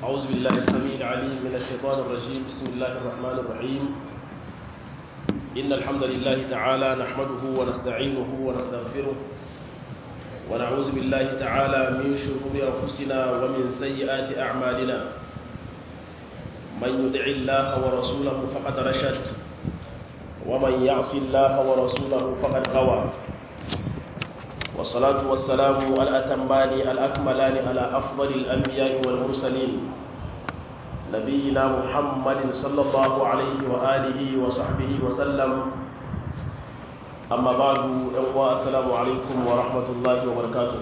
أعوذ بالله السميع العليم من الشيطان الرجيم بسم الله الرحمن الرحيم إن الحمد لله تعالى نحمده ونستعينه ونستغفره ونعوذ بالله تعالى من شرور أنفسنا ومن سيئات أعمالنا من يدع الله ورسوله فقد رشد ومن يعص الله ورسوله فقد غوى والصلاة والسلام الأتمان الأكملان على أفضل الأنبياء والمرسلين نبينا محمد صلى الله عليه وآله وصحبه وسلم أما بعد أخوة السلام عليكم ورحمة الله وبركاته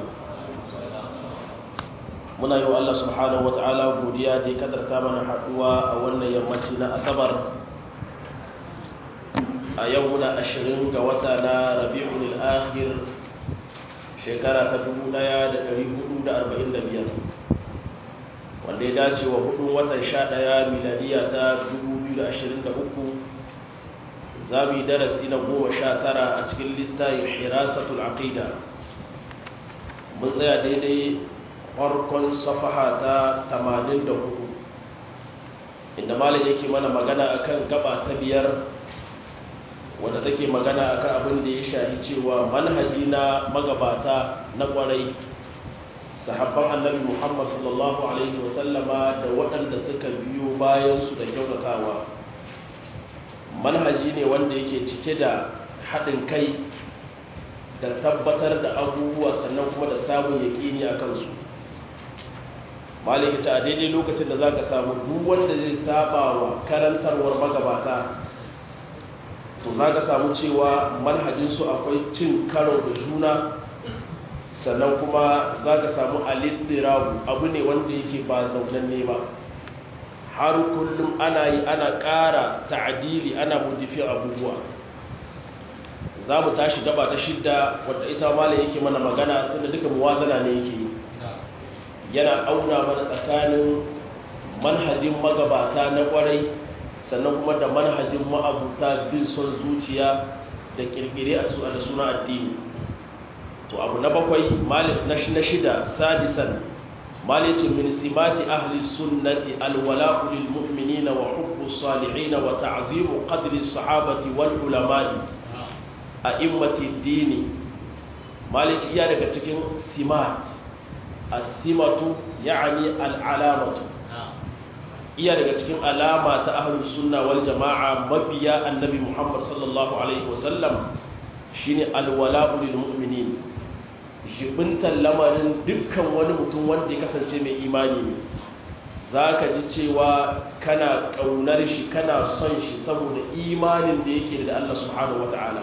muna yi wa Allah subhanahu wa ta'ala godiya da ya kadarta mana haɗuwa a wannan yammaci na asabar a yau muna ashirin ga wata na rabi'ul akhir shekara ta 1445 wanda ya dace wa hudun watan 11 miladiya ta 2023 za mu yi darasi na 19 a cikin littayin hirasatul aqida mun tsaya daidai farkon safaha ta 84 inda malam yake mana magana akan gaba ta biyar wadda take magana akan abin da ya shahi cewa manhaji na magabata na kwarai sahabban annabi muhammad sallallahu alaihi wasallama da waɗanda suka biyo bayansu da kyautatawa manhaji ne wanda yake cike da haɗin kai da tabbatar da abubuwa sannan kuma da samun yaƙini a kansu maliki a daidai lokacin da za ka samu duk wanda zai saba wa karantarwar magabata to za ka samu cewa manhajinsu akwai cin karo da juna sannan kuma za ka samu alittirahu abu ne wanda yake ba zaunanne ba har kullum ana yi ana ƙara ta'adili ana mudifin abubuwa za mu tashi gaba ta shidda wadda ita mala yake mana magana tunda duka muwazana ne yake yi yana auna mana tsakanin manhajin magabata na kwarai sannan kuma da manhajin ma'abuta bin son zuciya da kirkire a da suna addini to abu na bakwai na shida sadisan malicin min simati ahli sunnati alwala'u lil mu'minina wa hubbu salihin wa ta'zimu qadri sahabati wal ulama'i a immati dini malici iya daga cikin simat as-simatu ya'ni al-alamatu iya daga cikin alama ta ahlus sunna wal jama'a mabiya annabi Muhammad sallallahu alaihi wasallam shine alwala'u lil mu'minin jibintan lamarin dukkan wani mutum wanda ya kasance mai imani ne zaka ji cewa kana kaunar shi kana son shi saboda imanin da yake da Allah subhanahu wataala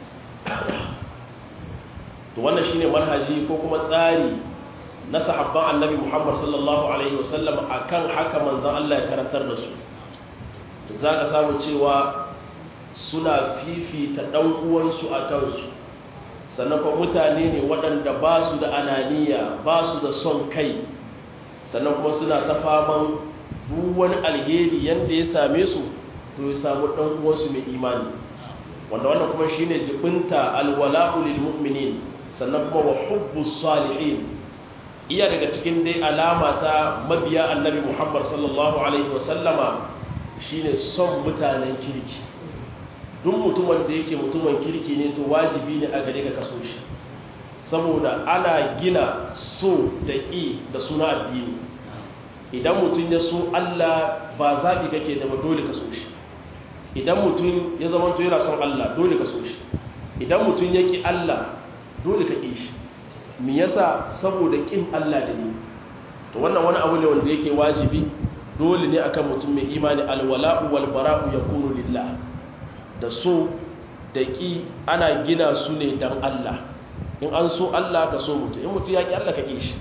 to wannan shine manhaji ko kuma tsari na sahabban annabi Muhammad sallallahu alaihi wasallam akan haka manzon Allah ya karantar da su za ka samu cewa suna fifita ɗan uwansu a kansu sannan kuma mutane ne waɗanda ba su da ananiya ba su da son kai sannan kuma suna ta faman duk wani alheri yadda ya same su to ya samu ɗan uwansu mai imani wanda wannan kuma shine jibinta alwala'u lil mu'minin sannan kuma wa hubbus salihin iya daga cikin dai alama ta mabiya annabi muhammad sallallahu alaihi wasallama shine son mutanen kirki duk mutumin da yake mutumin kirki ne to wajibi ne a gare ka kaso shi saboda ana gina so da ƙi da suna addini idan mutum ya so allah ba zaɓi kake da ba dole ka so shi idan mutum ya zama to yana son allah dole ka so shi idan mutum ya ƙi allah dole ka ƙi shi mi yasa saboda kin Allah da ni to wannan wani abu ne wanda yake wajibi dole ne akan mutum mai imani alwala'u wal bara'u yakunu lillah da so da ki ana gina su ne dan Allah in an so Allah ka so mutum in mutum ya ki Allah ka ki shi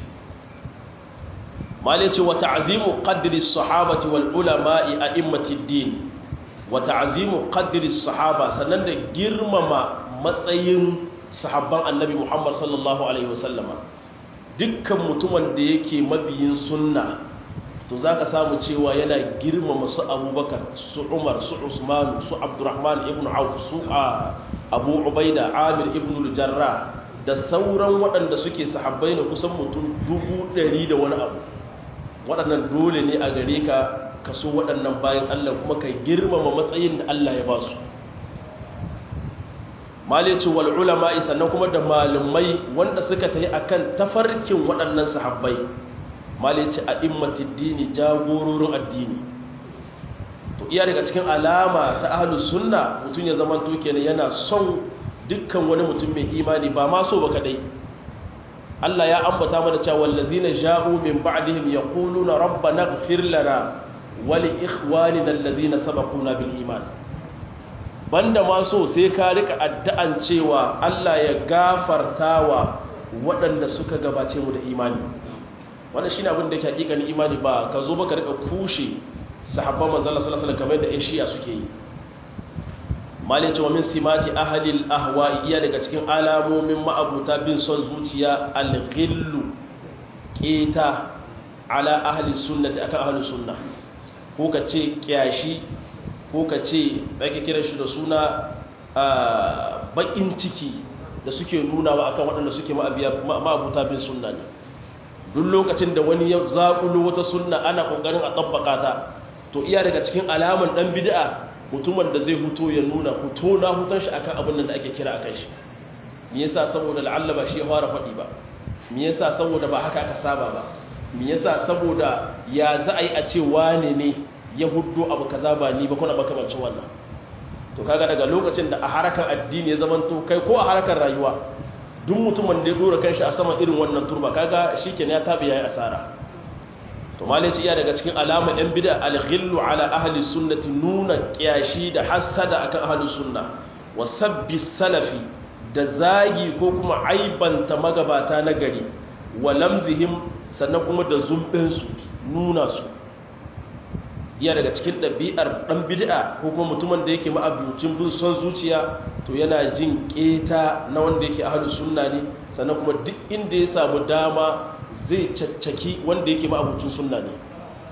mali ce wa ta'zimu qadri as-sahabati wal ulama'i a'immati ad-din wa ta'zimu qadri as-sahaba sannan da girmama matsayin sahabban annabi Muhammad sallallahu Alaihi wasallama dukkan mutumin da yake mabiyin sunna to za ka samu cewa yana girmama su abubakar su umar su usmanu su abdurrahman ibn auf su abu ubaida amir ibn jarra da sauran waɗanda suke sahabbai na kusan mutum dubu ɗari da wani abu waɗannan dole ne a gare ka ka so waɗannan bayan Allah kuma ka girmama matsayin da Allah ya ba su malici wal ulama sannan kuma da malumai wanda suka tayi akan tafarkin waɗannan sahabbai malici a immatid dini jagororin addini to iya daga cikin alama ta ahlus sunna mutum ya zama to kenan yana son dukkan wani mutum mai imani ba ma so ba kadai Allah ya ambata mana cewa wallazina ja'u min ba'dihim yaquluna rabbana ighfir lana wa li ikhwanina alladhina sabaquna bil iman banda ma so sai ka rika addu'an cewa Allah ya gafartawa waɗanda suka gabace mu da imani wannan shine abin da yake hakikanin imani ba ka zo baka rika kushe sahabban manzon Allah sallallahu alaihi wasallam kamar da ƴan shi'a suke yi malin cewa min simati ahalil ahwa iya daga cikin alamomin ma'abuta bin son zuciya alghillu keta ala ahli sunnati akan ahli sunna ko ka ce kyashi ko ka ce ake kira shi da suna bakin ciki da suke nunawa akan waɗanda suke ma'abuta bin sunna ne duk lokacin da wani ya zaƙulo wata sunna ana ƙoƙarin a tabbaka ta to iya daga cikin alaman ɗan bid'a mutumin da zai huto ya nuna huto na huton shi akan abin da ake kira akan shi me yasa saboda la'alla ba shi ya fara faɗi ba me yasa saboda ba haka aka saba ba me yasa saboda ya za a yi a ce wane ne ya huddo abu kaza ba ni ba kuna makamancin wannan to kaga daga lokacin da a harkar addini ya zamanto kai ko a harkar rayuwa duk mutumin da ya dora kanshi a saman irin wannan turba kaga shikenan ya tabi yayi asara to malaci iya daga cikin alamar yan bid'a al-ghillu ala ahli sunnati nuna kiyashi da hasada akan ahli sunna wa sabbi salafi da zagi ko kuma aibanta magabata na gari wa lamzihim sannan kuma da zumbin su nuna su iya daga cikin ɗabi'ar ɗan bid'a ko kuma mutumin da yake ma'abucin bin son zuciya to yana jin keta na wanda yake ahli sunna ne sannan kuma duk inda ya samu dama zai caccaki wanda yake ma'abucin sunna ne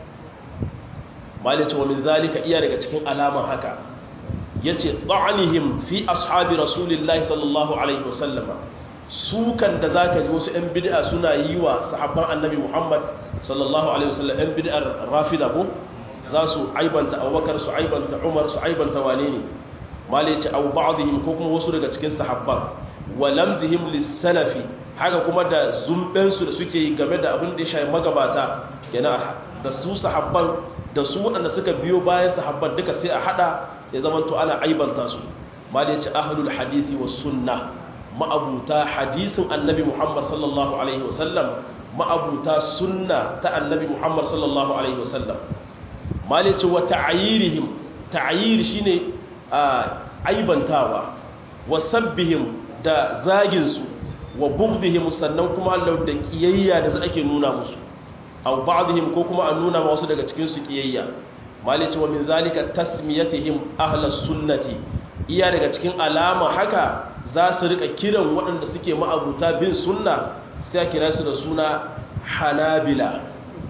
malice wa min zalika iya daga cikin alaman haka yace ta'anihim fi ashabi rasulillahi sallallahu alaihi wasallama sukan da zaka ji wasu 'yan bid'a suna yi wa sahabban annabi muhammad sallallahu alaihi wasallam 'yan bid'ar rafida ko za su aibanta abubakar su aibanta umar su aibanta wane ne malice au ba'dihim ko kuma wasu daga cikin sahabban wa lamzihim lis-salafi haka kuma da zumbensu da suke yi game da abin da ya shayi magabata yana da su sahabban da su waɗanda suka biyo bayan sahabban duka sai a hada ya zama to ana aibanta su ma da ya ci ahlul hadisi wa sunna ma'abuta hadisin annabi muhammad sallallahu alaihi wasallam ma'abuta sunna ta annabi muhammad sallallahu alaihi wasallam ma da ya ci wa ta'ayirihim ta'ayir shine aibantawa wa sabbihim da zaginsu wa bughdihim sannan kuma Allah da kiyayya da ake nuna musu aw ba'dihim ko kuma an nuna wasu daga cikin su kiyayya malice wa min zalika tasmiyatihim ahlus sunnati iya daga cikin alama haka za su rika kiran waɗanda suke ma'abuta bin sunna sai kira su da suna hanabila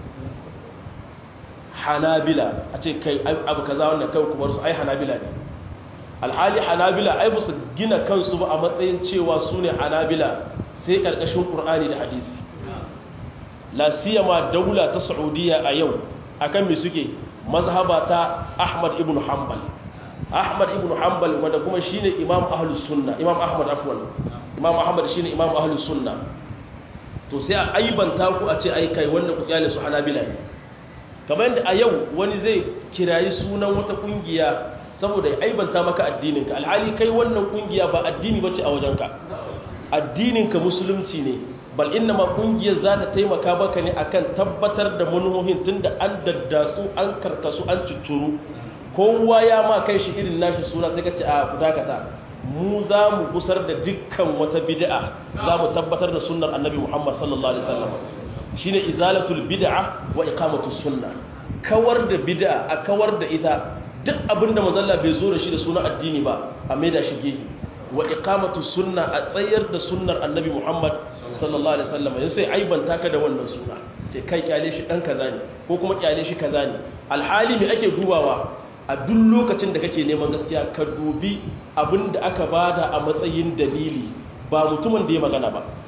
hanabila a ce kai abu kaza wannan kai kuma su ai hanabila ne alhali hanabila ai ba su gina kansu ba a matsayin cewa su ne hanabila sai ƙarƙashin ƙur'ani da hadisi la siyama daula ta saudiya a yau akan me suke mazhaba ta ahmad ibn hanbal ahmad ibn hanbal wanda kuma shine imam ahlus sunna imam ahmad afwan imam ahmad shine imam ahlus sunna to sai a aibanta ku a ce ai kai wannan ku kyale su hanabila ne kamar yadda a yau wani zai kirayi sunan wata kungiya saboda ya aibanta maka addininka alhali kai wannan kungiya ba addini bace a wajenka addininka musulunci ne bal inna ma kungiyar za ta taimaka maka ne akan tabbatar da manuhohin tunda an daddasu an karkasu an ciccuru kowa ya ma kai shi irin nashi suna sai ka ce a kudakata mu za mu gusar da dukkan wata bid'a za mu tabbatar da sunnar annabi muhammad sallallahu alaihi wasallam shine izalatul bid'a wa iqamatus sunna kawar da bid'a a kawar da ita duk abinda mazalla bai zo da shi da suna addini ba a maida shi gehe wa iqamatu sunna a tsayar da sunnar annabi Muhammad sallallahu alaihi wasallam yanzu sai aibanta ka da wannan suna ce kai kyale shi dan kaza ne ko kuma kyale shi kaza ne alhali me ake dubawa a duk lokacin da kake neman gaskiya ka dubi abinda aka bada a matsayin dalili ba mutumin da ya magana ba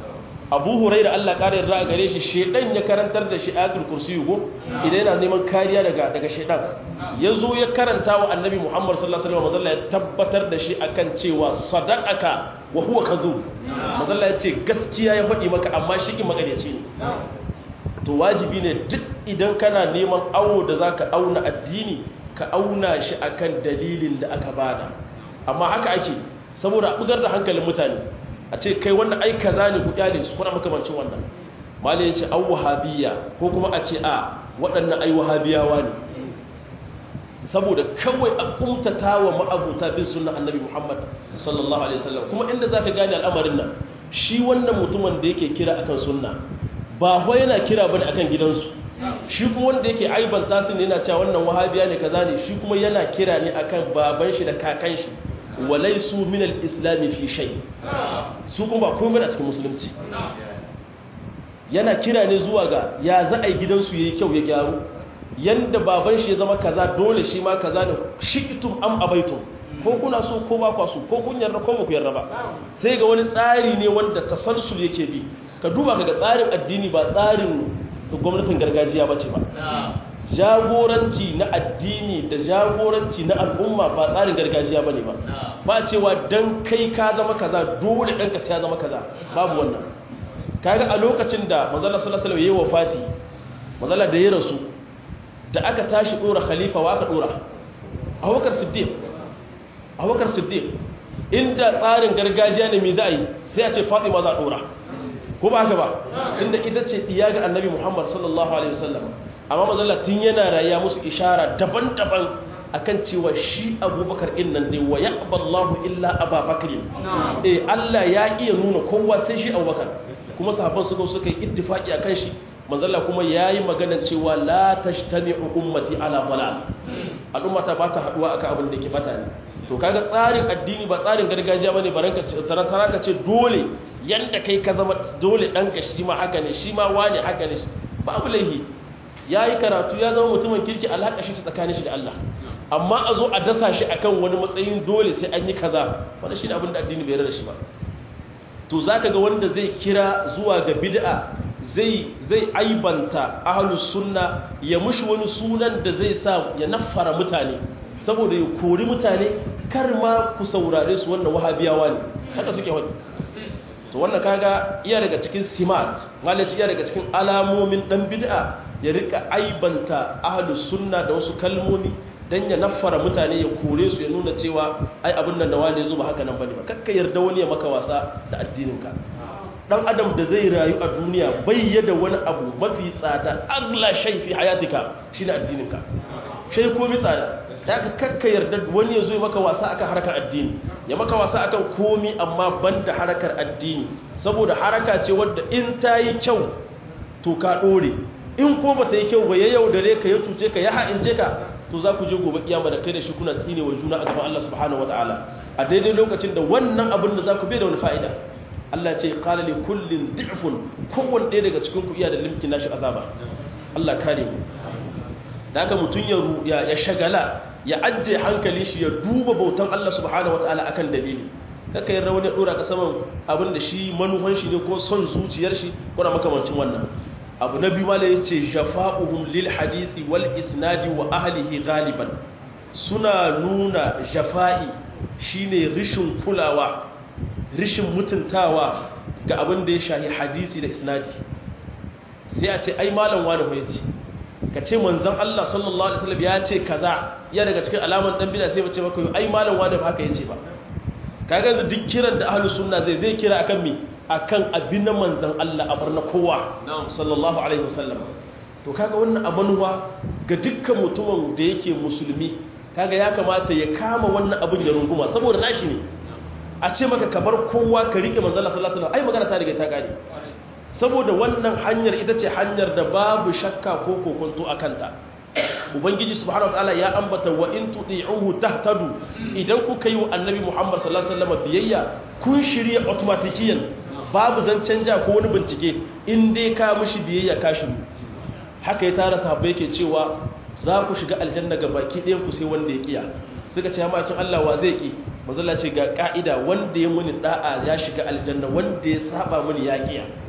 abu huraira Allah ƙara yarda a gare shi shedan ya karantar da shi ayatul kursi go idan yana neman kariya daga daga shedan ya zo ya karanta wa annabi muhammad sallallahu alaihi wasallam ya tabbatar da shi akan cewa sadaqaka wa huwa kadhub mazalla ya ce gaskiya ya faɗi maka amma shi ki magaryaci ne to wajibi ne duk idan kana neman awo da zaka auna addini ka auna shi akan dalilin da aka bada amma haka ake saboda a bugar da hankalin mutane a ce kai wannan ai kaza ne ku kyale su kuna makamancin wannan malai ya ce an wahabiyya ko kuma a ce a waɗannan ai wahabiyawa ne saboda kawai a kumtata wa ma'abuta bin sunan annabi muhammad sallallahu alaihi wasallam kuma inda za ka gane al'amarin nan shi wannan mutumin da yake kira akan sunna ba ho yana kira bane akan gidansu shi kuma wanda yake aibanta su ne yana cewa wannan wahabiya ne kaza ne shi kuma yana kira ne akan baban shi da kakan shi walaisu min al-islam fi shay su kuma ba komai a cikin musulunci yana kira ne zuwa ga ya za a yi gidansu yayi kyau ya gyaru yanda baban shi ya zama kaza dole shi ma kaza ne shi'tum am abaitum ko kuna so ko ba kwa so ko kun yarda ko ba ku yarda ba sai ga wani tsari ne wanda tasalsul yake bi ka duba kaga tsarin addini ba tsarin gwamnatin gargajiya bace ba jagoranci na addini da jagoranci na al'umma ba tsarin gargajiya bane ba ba cewa dan kai ka zama kaza dole ɗanka sai ya zama kaza babu wannan kaga a lokacin da manzala sallallahu alaihi wasallam yayi wafati manzala da ya rasu da aka tashi dora khalifa wa aka dora Abubakar Siddiq Abubakar Siddiq inda tsarin gargajiya ne me za a yi sai a ce Fatima za a dora ko ba haka ba inda ita ce diya ga Annabi Muhammad sallallahu alaihi wasallam amma manzala tun yana rayuwa musu ishara daban-daban akan cewa shi abubakar din nan dai wa yaqballahu illa ababakar eh Allah ya iya nuna kowa sai shi abubakar kuma sahabban suka suka yi ittifaki akan shi manzala kuma yayi magana cewa la tashtami'u ummati ala dalal al'ummata ba ta haduwa akan abin da ke bata ne to kaga tsarin addini ba tsarin gargajiya bane baranka tarantara ka ce dole yanda kai ka zama dole danka shi ma haka ne shi ma wani haka ne babu laihi yayi karatu ya zama mutumin kirki alhaka shi tsakanin shi da Allah amma a zo a dasa shi akan wani matsayin dole sai an yi kaza wanda shi ne abin da addini bai rada shi ba to za ka ga wanda zai kira zuwa ga bid'a zai zai aibanta ahlus sunna ya mushi wani sunan da zai sa ya naffara mutane saboda ya kori mutane kar ma ku saurare su wannan wahabiyawa ne haka suke wani to wannan kaga iya daga cikin simat malaci iya daga cikin alamomin dan bid'a ya rika aibanta ahlus sunna da wasu kalmomi dan ya naffara mutane ya kore su ya nuna cewa ai abin nan da wani zo ba haka nan bane ba kakka yarda wani ya maka wasa da addininka dan adam da zai rayu a duniya bai yada wani abu mafi tsada agla shay fi hayatika shine addininka shay ko mi tsada da ka kakka yarda wani ya zo ya maka wasa akan harkar addini ya maka wasa akan komi amma banda harkar addini saboda haraka ce wadda in ta yi kyau to ka dore in ko ba ta yi kyau ba ya yaudare ka ya cuce ka ya ha'ince ka to za ku je gobe kiyama da kai da shi kuna tsine wa juna a gaban Allah subhanahu wataala a daidai lokacin da wannan abin da za ku bai da wani fa'ida Allah ce qala li kullin dhi'fun kowanne ɗaya daga cikin ku iya da limki nashi azaba Allah kare mu da haka mutun ya ya shagala ya ajje hankali shi ya duba bautan Allah subhanahu wataala akan dalili kaka yarda wani ya dora ka saman abin da shi manuhan shi ne ko son zuciyar shi ko na makamancin wannan abu na biyu mala ya ce jafa'uhum lil hadisi wal isnadi wa ahlihi galiban suna nuna jafa'i shine rishin kulawa rishin mutuntawa ga abin da ya shahi hadisi da isnadi sai a ce ai malam wani ko yace ka ce manzon Allah sallallahu alaihi wasallam ya ce kaza ya daga cikin alaman dan bid'a sai bace maka ai malam wani ba haka yace ba kaga yanzu duk kiran da ahlus sunna zai zai kira akan me akan abin na manzan Allah a barna kowa sallallahu alaihi wasallam to kaga wannan abanuwa ga dukkan mutumin da yake musulmi kaga ya kamata ya kama wannan abin da runguma saboda nashi ne a ce maka kamar kowa ka rike manzan Allah sallallahu alaihi wasallam ai magana ta riga ta gane saboda wannan hanyar ita ce hanyar da babu shakka ko kokonto a kanta ubangiji subhanahu wataala ya ambata wa in tudi'uhu tahtadu idan kuka yi wa annabi Muhammad sallallahu alaihi wasallam biyayya kun shirye automatikiyan babu zancen ja ko wani bincike in dai ka mishi biyayya ka shiru haka ya tara sahabbai yake cewa za ku shiga aljanna ga baki ɗayan ku sai wanda ya kiya suka ce makin Allah wa zai ki manzala ce ga ka'ida wanda ya muni da'a ya shiga aljanna wanda ya saba muni ya kiya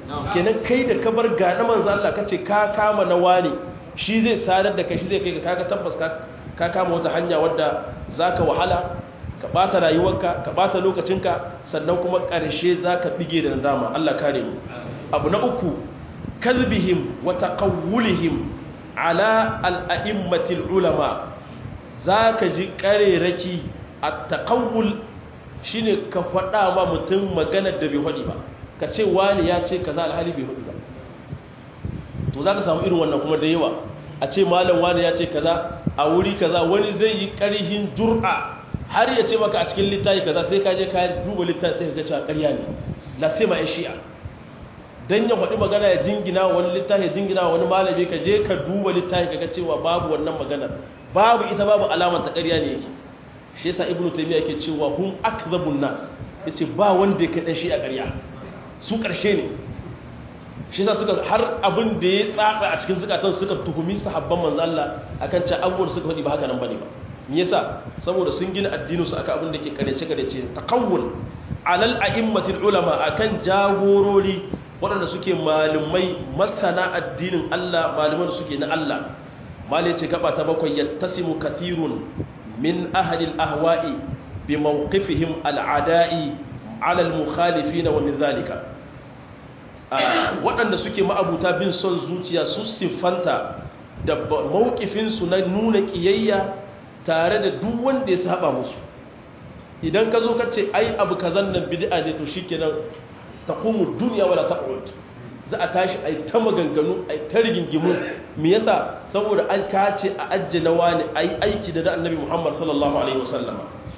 kenan kai da ka bar ga na manzo Allah kace ka kama na wani shi zai sadar da kai shi zai kai ka kaga tabbas ka ka kama wata hanya wadda zaka wahala ka bata rayuwarka ka bata lokacinka sannan kuma ƙarshe zaka bige da nadama Allah kare mu abu na uku kalbihim wa taqawwulihim ala al-a'immatil ulama zaka ji kareraki at-taqawwul shine ka faɗa ma mutum maganar da bai faɗi ba ka ce wani ya ce kaza alhali bai faɗi ba to zaka samu irin wannan kuma da yawa a ce malam wani ya ce kaza a wuri kaza wani zai yi ƙarhin jur'a har ya ce maka a cikin littafi kaza sai ka je ka duba littafi sai ka ga cewa ƙarya ne la sai ma shi'a dan ya faɗi magana ya jingina wani littafi ya jingina wani malami ka je ka duba littafi ka ga cewa babu wannan magana babu ita babu alamar ta ƙarya ne yake shi yasa ibnu taymiya yake cewa hum akdhabun nas yace ba wanda yake dan shi'a ƙarya su ƙarshe ne shi yasa suka har abin da ya tsatsa a cikin zukatan suka tuhumi sahabban manzo Allah akan cewa abubuwan suka faɗi ba haka nan bane ba me yasa saboda sun gina addinin su akan abin da ke karece karece taqawul alal a'immatil ulama akan jagorori waɗanda suke malumai masana addinin Allah malaman da suke na Allah malai ce gaba ta bakwai yattasimu kathirun min ahli al-ahwa'i bi mawqifihim al-ada'i ala al-mukhalifin wa min dhalika waɗanda suke ma'abuta bin son zuciya su siffanta da mawqifinsu na nuna kiyayya tare da duk wanda ya saba musu idan ka zo ka ce ai abu kazan nan bid'a ne to shikenan taqumu dunya wala taqud za a tashi ai ta maganganu ai ta rigingimu me yasa saboda an kace a ajjana wani ai aiki da annabi Muhammad sallallahu alaihi wasallam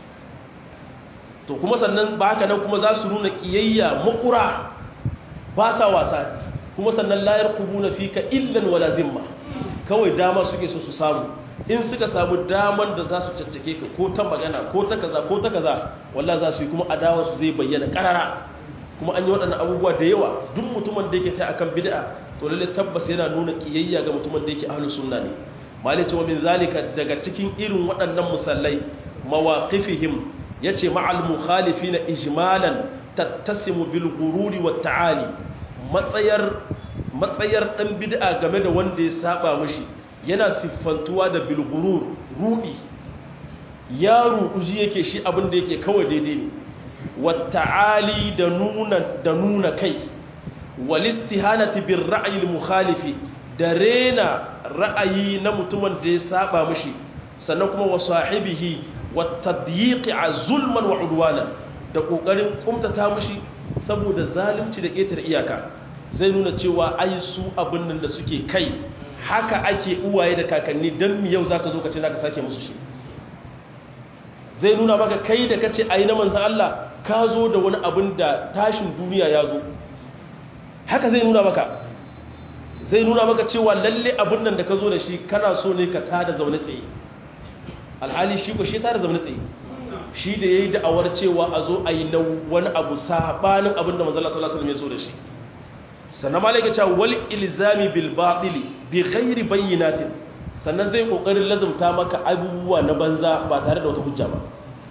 to kuma sannan ba haka nan kuma za su nuna kiyayya makura ba sa wasa kuma sannan la yarqubuna fika illan wala zimma kawai dama suke so su samu in suka samu daman da za su caccake ka ko ta magana ko ta kaza ko ta kaza wallahi za su yi kuma adawa su zai bayyana karara kuma an yi waɗannan abubuwa da yawa duk mutumin da yake ta akan bid'a to lalle tabbas yana nuna kiyayya ga mutumin da yake ahlus sunna ne malai ce wa min zalika daga cikin irin waɗannan musallai mawaqifihim yace ma'al mukhalifina ijmalan tattasimu bil ghururi wat ta'ali matsayar matsayar dan bid'a game da wanda ya saba mishi yana siffantuwa da bil ghurur rudi ya ruɗuji yake shi abin da yake kawai daidai ne wata'ali da nuna da nuna kai walistihanati bir ra'yi mukhalifi da rena ra'ayi na mutumin da ya saba mishi sannan kuma wa sahibihi watadyiqi zulman wa udwana da kokarin kumtata mishi saboda zalunci da ƙetare iyaka zai nuna cewa ai su abin nan da suke kai haka ake uwaye da kakanni dan mi yau zaka zo ka ce zaka sake musu shi zai nuna maka kai da kace ayi na manzon Allah ka zo da wani abin da tashin duniya ya zo haka zai nuna maka zai nuna maka cewa lalle abin nan da ka zo da shi kana so ne ka tada zaune tsaye alhali shi ko shi tada zaune tsaye shi da yayi da'awar cewa a zo a yi na wani abu sabanin abin da manzon Allah sallallahu alaihi wasallam ya zo da shi sannan malaka cewa wal ilzami bil batili bi ghairi bayyinatin sannan zai kokarin lazumta maka abubuwa na banza ba tare da wata hujja ba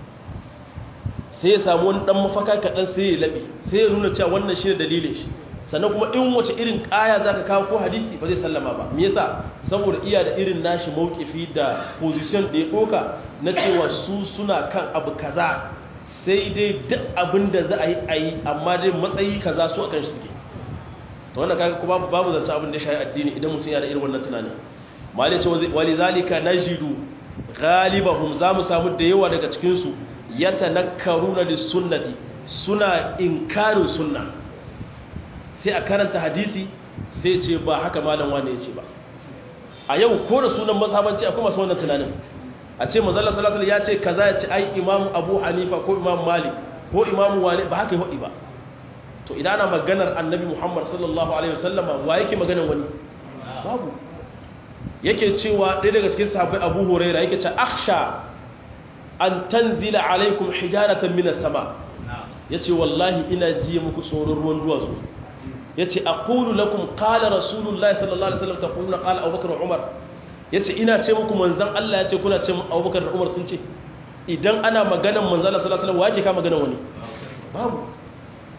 sai ya samu wani dan mafaka kaɗan sai ya laɓe sai ya nuna cewa wannan shi ne dalilin shi sannan kuma in wace irin ƙaya za ka kawo ko hadisi ba zai sallama ba me yasa saboda iya da irin nashi mawkifi da position da ya ɗoka na cewa su suna kan abu kaza sai dai duk abin da za a yi a yi amma dai matsayi kaza su akan shi suke to wannan kaga kuma babu zance abin da ya shayi addini idan mutum yana da irin wannan tunanin malai ce wali zalika najidu ghalibahum za mu samu da yawa daga cikin su yatanakkaruna lis-sunnati suna inkarin sunna sai a karanta hadisi sai ce ba haka malam wani ya ce ba a yau ko da sunan mazhabanci akwai masu wannan tunanin a ce manzo Allah sallallahu alaihi ya ce kaza ya ce ai imamu Abu Hanifa ko imamu Malik ko imamu wani ba haka yi ba to idan ana maganar annabi Muhammad sallallahu alaihi wasallama wa yake maganar wani babu yake cewa ɗaya daga cikin sahabbai Abu Huraira yake ce akhsha an tanzila alaikum hijaratan minas sama yace wallahi ina ji muku tsoron ruwan duwatsu yace aqulu lakum qala rasulullahi sallallahu alaihi wasallam taquluna qala abubakar wa umar yace ina ce muku manzon Allah yace kuna ce abubakar da umar sun ce idan ana maganan manzon Allah sallallahu alaihi wasallam waje ka maganan wani babu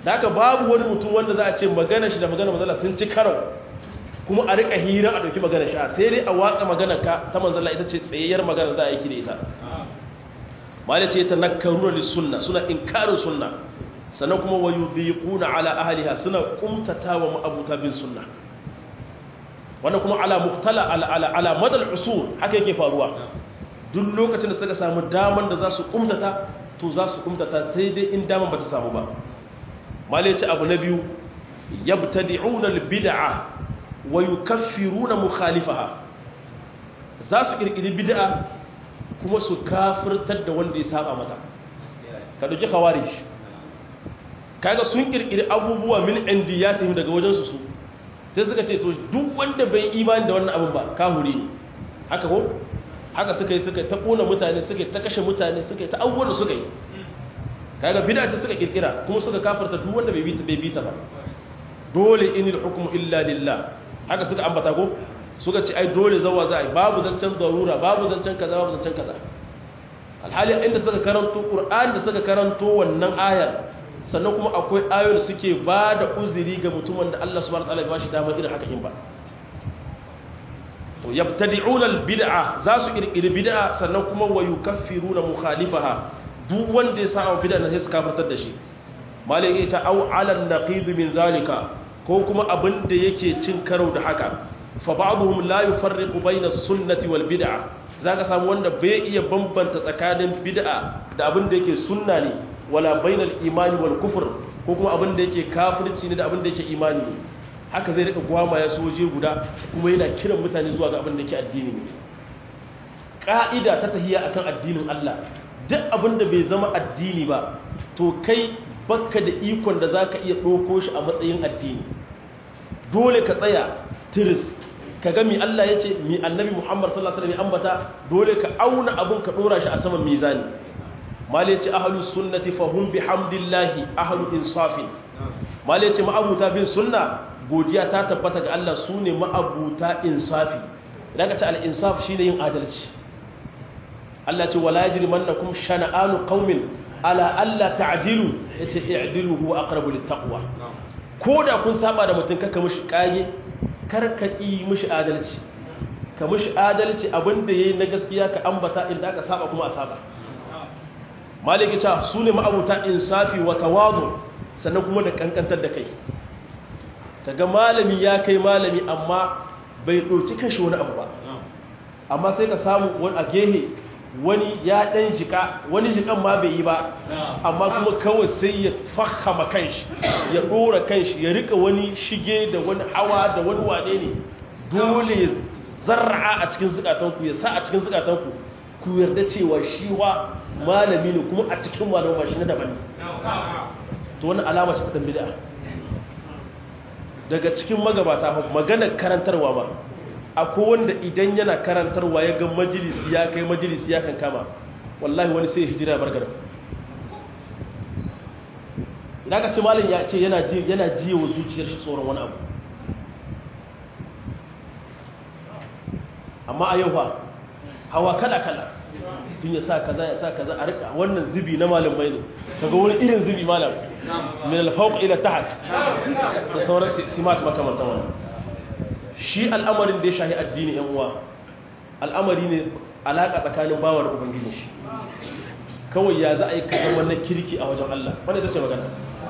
da haka babu wani mutum wanda za a ce magana shi da magana manzala sun ci karo kuma a rika hira a ɗauki magana shi sai dai a watsa magana ka ta manzala ita ce tsayayyar magana za a yi da ita malai ce ta nakaruna li sunna suna inkarin sunna sannan kuma wa yudhiquna ala ahliha suna kumtata wa ma'abuta bin sunna wannan kuma ala muhtala ala ala ala madal usul haka yake faruwa duk lokacin da suka samu daman da za su kumtata to za su kumtata sai dai in daman ba ta samu ba malai ce abu na biyu yabtadi'una al-bid'a wa yukaffiruna mukhalifaha za su kirkiri bid'a kuma su kafirtar da wanda ya saba mata ka dauki khawarij kaga sun kirkiri abubuwa min indiyatihim daga wajen su su sai suka ce to duk wanda bai imani da wannan abin ba kahuri ne haka ko haka suka yi suka ta kona mutane suka ta kashe mutane suka ta abubuwan suka yi kaga bid'a ce suka kirkira kuma suka kafirta duk wanda bai bi ta bai bi ta ba dole inil hukmu illa lillah haka suka ambata ko suka ce ai dole zawa za a yi babu zancen darura babu zancen kaza babu zancen kaza alhali inda suka karanto qur'ani da suka karanto wannan ayar sannan kuma akwai ayoyi suke ba da uzuri ga mutumin da Allah subhanahu wataala ya bashi damar irin haka in ba to yabtadi'una albid'a za su kirkiri bid'a sannan kuma wa yukaffiruna mukhalifaha duk wanda ya sa bid'a na sai su kafirtar da shi malai ya ce au ala naqid min zalika ko kuma abin da yake cin karo da haka fa ba'dhum la yufarriqu bayna sunnati wal bid'a zaka samu wanda bai iya bambanta tsakanin bid'a da abin da yake sunna ne wala bainal imani wal kufr ko kuma abin da yake kafirci ne da abin da yake imani ne haka zai rika gwama ya soje guda kuma yana kiran mutane zuwa ga abin da yake addini ne ka'ida ta tahiyya akan addinin Allah duk abin da bai zama addini ba to kai bakka da ikon da zaka iya ɗauko shi a matsayin addini dole ka tsaya tiris ka ga mi Allah ya ce mi annabi Muhammad sallallahu alaihi wasallam ambata dole ka auna abun ka dora shi a saman mizani mal ya ce ahlus sunnati fahum bihamdillahi ahlu insafi mal ya ce ma'abuta bin sunna godiya ta tabbata ga Allah sune ma'abuta insafi idan ka ce al insaf shine yin adalci Allah ce wala yajrimannakum shana'anu qaumin ala alla ta'dilu yace i'dilu huwa aqrabu littaqwa ko da kun saba da mutum kaka mishi kage kar ka yi mishi adalci ka mishi adalci abinda yayi na gaskiya ka ambata inda aka saba kuma a saba maliki ta sune ma'abuta insafi wa tawadu sannan kuma da kankantar da kai kaga malami ya kai malami amma bai doki kashi wani abu ba amma sai ka samu wani a gehe wani ya ɗan jika wani jikan ma bai yi ba amma kuma kawai sai ya fahama kanshi ya ɗora kanshi ya rika wani shige da wani hawa da wani wane ne dole ya zarra a cikin zukatanku ya sa a cikin zukatanku ku yarda cewa shi wa malami ne kuma a cikin malama shi na daban ne to wani alama ce ta bid'a daga cikin magabata maganar karantarwa ba akwai wanda idan yana karantarwa ya ga majalisi ya kai majalisi ya kan kama wallahi wani sai hijira bar garin idan ka ce malin ya ce yana ji yana ji wa zuciyar shi tsoron wani abu amma a yau fa hawa kala kala tun ya sa kaza ya sa kaza a rika wannan zubi na malam mai ne kaga wani irin zubi malam min al-fawq ila tahat da sauran simat makamantan wannan shi al'amarin da ya shahi addini yan uwa al'amari ne alaƙa tsakanin bawa da ubangijin shi kawai ya za a yi kasan wannan kirki a wajen Allah wanda ta ce magana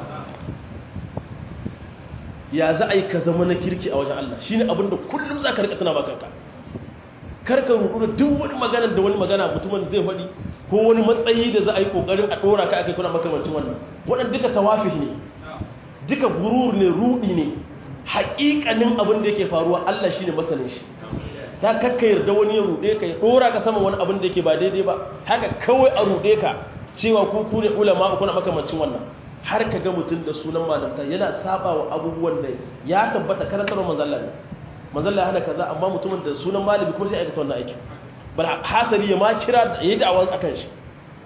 ya za a yi ka zama na kirki a wajen Allah shi ne abinda kullum za ka rika tana bakanka karka rudu da duk wani magana da wani magana mutumin zai faɗi ko wani matsayi da za a yi ƙoƙarin a ɗora ka aka kuna makamancin wannan waɗanda duka tawafi ne duka gurur ne ruɗi ne haƙiƙanin abin da yake faruwa Allah shi ne masanin shi ta kakka yarda wani ya ruɗe ka ya ɗora ka sama wani abin da yake ba daidai ba haka kawai a ruɗe ka cewa ku ku ne ulama kuna makamancin wannan har ka ga mutum da sunan malamta yana saba wa abubuwan da ya tabbata karantar manzalla ne manzalla ya hana kaza amma mutumin da sunan malami kuma sai aikata wannan aikin bal hasali ya ma kira da yayi da'awa akan shi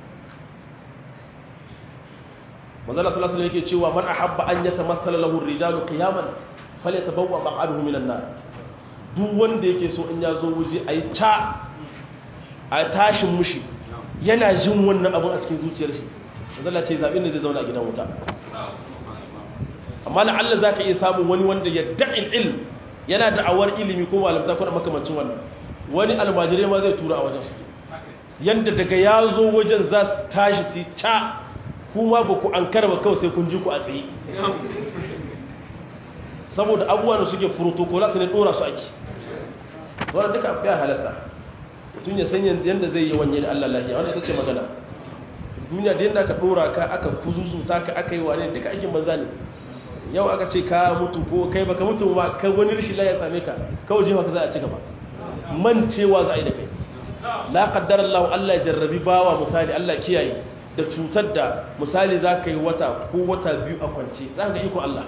manzalla sallallahu alaihi wasallam yake cewa man ahabba an yatamassala lahu ar-rijalu qiyaman falyatabawwa maq'aduhu minan nar duk wanda yake so in ya zo waje ai ta a tashin mushi yana jin wannan abun a cikin zuciyar shi manzalla ce zabin da zai zauna a gidan wuta amma la'alla za ka iya samun wani wanda ya da'in ilm yana da'awar ilimi ko malamta ko da makamancin wannan wani almajirai ma zai tura a wajen shi yanda daga ya zo wajen za su tashi su ca kuma ba ku an karba kawai sai kun ji ku a tsaye saboda abubuwan da suke protocolat ne dora su ake wannan duka ya halatta mutum ya san yadda zai yi wanye da Allah lafiya wanda ita ce magana duniya da yadda aka dora ka aka kuzuzuta ka aka yi wane daga aikin banza ne yau aka ce ka mutu ko kai baka mutu ma kai wani rashin lafiya same ka kawai jefa ka za a ci gaba mancewa za a yi da kai la qaddara Allah Allah ya jarrabi bawa misali Allah kiyaye da cutar da misali za ka yi wata ko wata biyu a kwance za ka ga iko Allah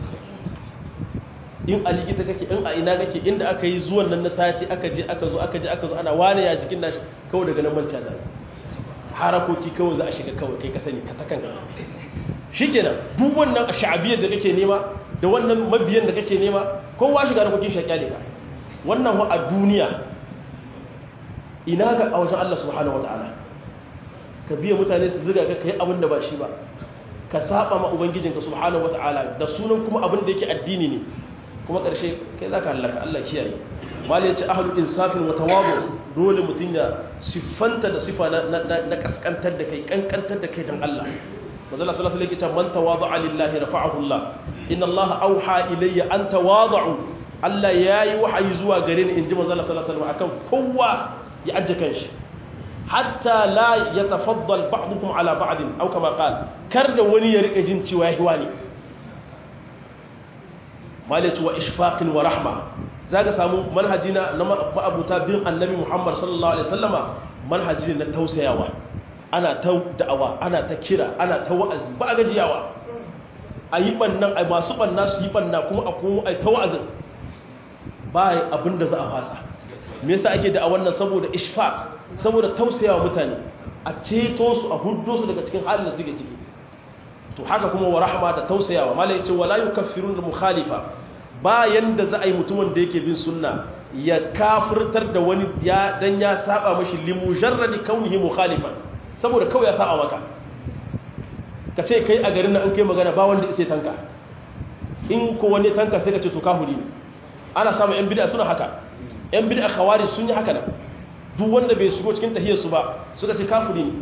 in a likita kake in a ina kake inda aka yi zuwan nan na sati aka je aka zo aka je aka zo ana wane ya jikin nashi kawai daga nan manta da harakoki kawai za a shiga kawai kai ka sani ka takan ka shikenan duk wannan sha'abiyar da kake nema da wannan mabiyan da kake nema kowa shiga harakokin shaƙiya ne ka wannan wa a duniya ina ga a wajen Allah subhanahu wataala ka biya mutane su ziga ka kai abin da ba shi ba ka saba ma ubangijinka subhanahu wataala da sunan kuma abin da yake addini ne kuma ƙarshe kai za ka hallaka Allah kiyaye mali ya ce ahalu insafin wa tawabu dole mutum ya siffanta da sifa na kaskantar da kai kankantar da kai dan Allah mazala sallallahu alaihi wasallam man tawada'a lillahi rafa'ahu Allah inna Allah auha ilayya an tawadu Allah yayi wahayi zuwa gare ni inji mazala sallallahu alaihi wasallam akan kowa ya ajje kanshi hatta la yatafaddal ba'dukum ala ba'd aw kama qala kar da wani ya rika jin cewa yahi wani malati wa ishfaqin wa rahma zaka samu manhaji na ma'abuta bin annabi Muhammad sallallahu alaihi wasallama manhaji na tausayawa ana ta da'awa ana ta kira ana ta wa'azi ba gajiyawa ayi bannan ai masu banna su yi banna kuma a kuma ai ta wa'azin ba abinda za a fasa me yasa ake da wannan saboda ishfaq saboda tausayawa mutane a ceto su a huddo su daga cikin halin da suke ciki to haka kuma wa rahma da tausayawa malai ce wala yukaffirun mukhalifa bayan da za a yi mutumin da yake bin sunna ya kafirtar da wani ya dan ya saba mashi limujarradi kaunihi mukhalifan saboda kawai ya saba maka ka ce kai a garin nan an kai magana ba wanda sai tanka in ko wani tanka sai ka ce to kafiri ne ana samun yan bid'a suna haka yan bid'a khawarij sun yi haka nan duk wanda bai shigo cikin tahiyar su ba suka ce kafiri ne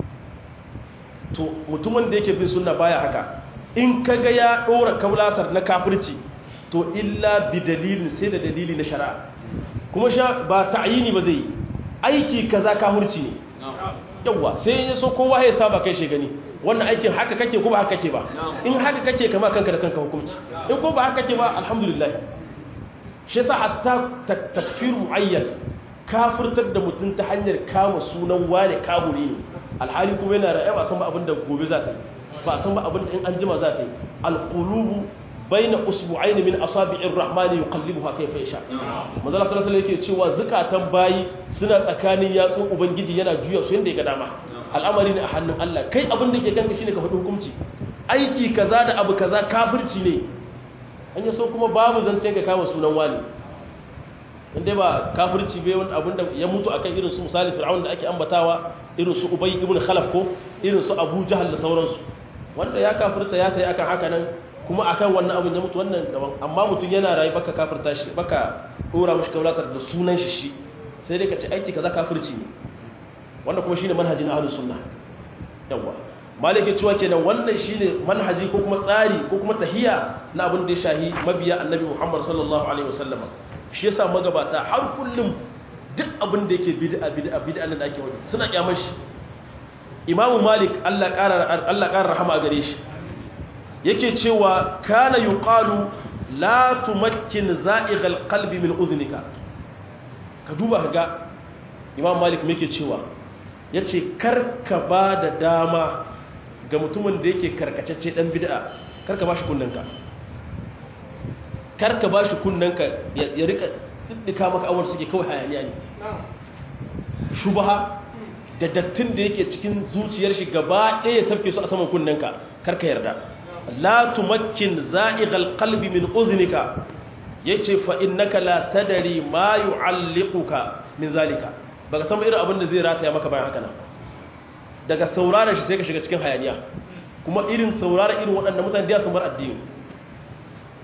to mutumin da yake bin sunna baya haka in kaga ya dora kaulasar na kafirci to illa bi dalilin sai da dalili na shari'a kuma sha ba ta'yini ba zai aiki kaza kafirci ne yawa sai ya so kowa ya saba kai shi gani wannan aikin haka kake ko ba haka kake ba in haka kake kama kanka da kanka hukunci in ko ba haka kake ba alhamdulillah shi yasa hatta takfir muayyan kafirtar da mutum ta hanyar kama sunan wane kaburi ne alhali kuma yana ra'ayi ba san ba abin da gobe za ta yi ba san ba abin da in an jima za ta yi alqulubu baina usbu'aini min asabi'ir rahmani yuqallibuha kayfa yasha manzo Allah sallallahu alaihi yake cewa zakatan bayi suna tsakanin yatsun ubangiji yana juya su yanda ya ga dama al'amari ne a hannun Allah kai abin da ke kanka shine ka faɗi hukunci aiki kaza da abu kaza kafirci ne an yaso kuma babu zance ka kama sunan wani inda ba kafirci bai wani abin da ya mutu akan irin su misali fir'aun da ake ambatawa irin su ubay ibn khalaf ko irin su abu jahal da sauransu wanda ya kafirta ya tayi akan haka nan kuma akan wannan abin ya mutu wannan daban amma mutum yana rayu baka kafirta shi baka dora mishi kaulatar da sunan shi shi sai dai ka ce aiki kaza kafirci ne wannan kuma shine manhajin ahlus sunna yawa malike cewa kenan wannan shine manhaji ko kuma tsari ko kuma tahiya na abin da ya shahi mabiya annabi Muhammad sallallahu alaihi wasallam shi yasa magabata har kullum duk abin da yake bid'a bid'a bid'a nan da ake wani suna kyamar shi Imam Malik Allah ƙara Allah ƙara rahama a gare shi yake cewa kana yuqalu la tumakkin za'ighal qalbi min udhnika ka duba ga Imam Malik me yake cewa yace karka ba da dama ga mutumin da yake karkacecce dan bid'a karka bashi kunnanka karka bashi kunnanka ya rika diddika maka awar suke kawai hayaniya ne shubha da dattin da yake cikin zuciyar shi gaba ɗaya ya sabke su a saman kunnanka karka yarda la tumakkin za'ighal qalbi min uznika yace fa innaka la tadri ma yu'alliquka min zalika baka san irin abin da zai rataya maka bayan haka nan daga saurara shi sai ka shiga cikin hayaniya kuma irin saurara irin waɗannan mutane da sun bar addini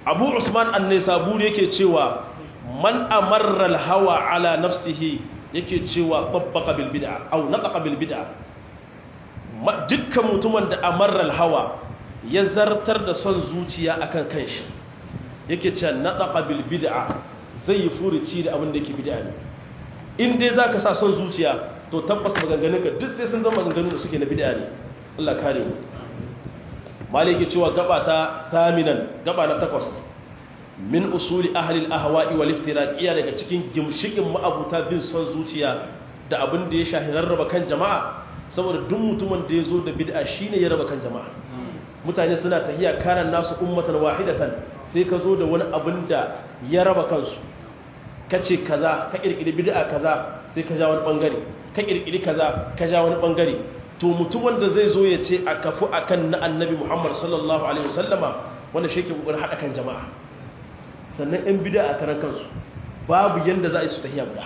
abu usman an-nisaburi yake cewa man amarra al-hawa ala nafsihi yake cewa babbaka bil bid'a aw naqa bil bid'a dukkan mutumin da amarra al-hawa ya zartar da son zuciya akan kanshi yake cewa naqa bil bid'a zai yi furuci da abin da yake bid'a ne in dai zaka sa son zuciya to tabbas maganganunka duk sai sun zama maganganun da suke na bid'a ne Allah kare mu maliki cewa gaba ta taminan gaba na takwas min usuli ahli al-ahwa'i wal iftiraqiyya daga cikin gimshikin ma'abuta bin son zuciya da abin da ya shahi rarraba kan jama'a saboda duk mutumin da ya zo da bid'a shine ya raba kan jama'a mutane suna tahiya kanan nasu ummatan wahidatan sai ka zo da wani abin da ya raba kansu kace kaza ka kirkiri bid'a kaza sai ka ja wani bangare ka kirkiri kaza ka ja wani bangare to mutumin da zai zo ya ce a kafu akan na annabi Muhammad sallallahu alaihi wasallama wanda shi ke kokarin hada kan jama'a sannan ɗan bid'a a karan kansu babu yanda za a yi su tahiya guda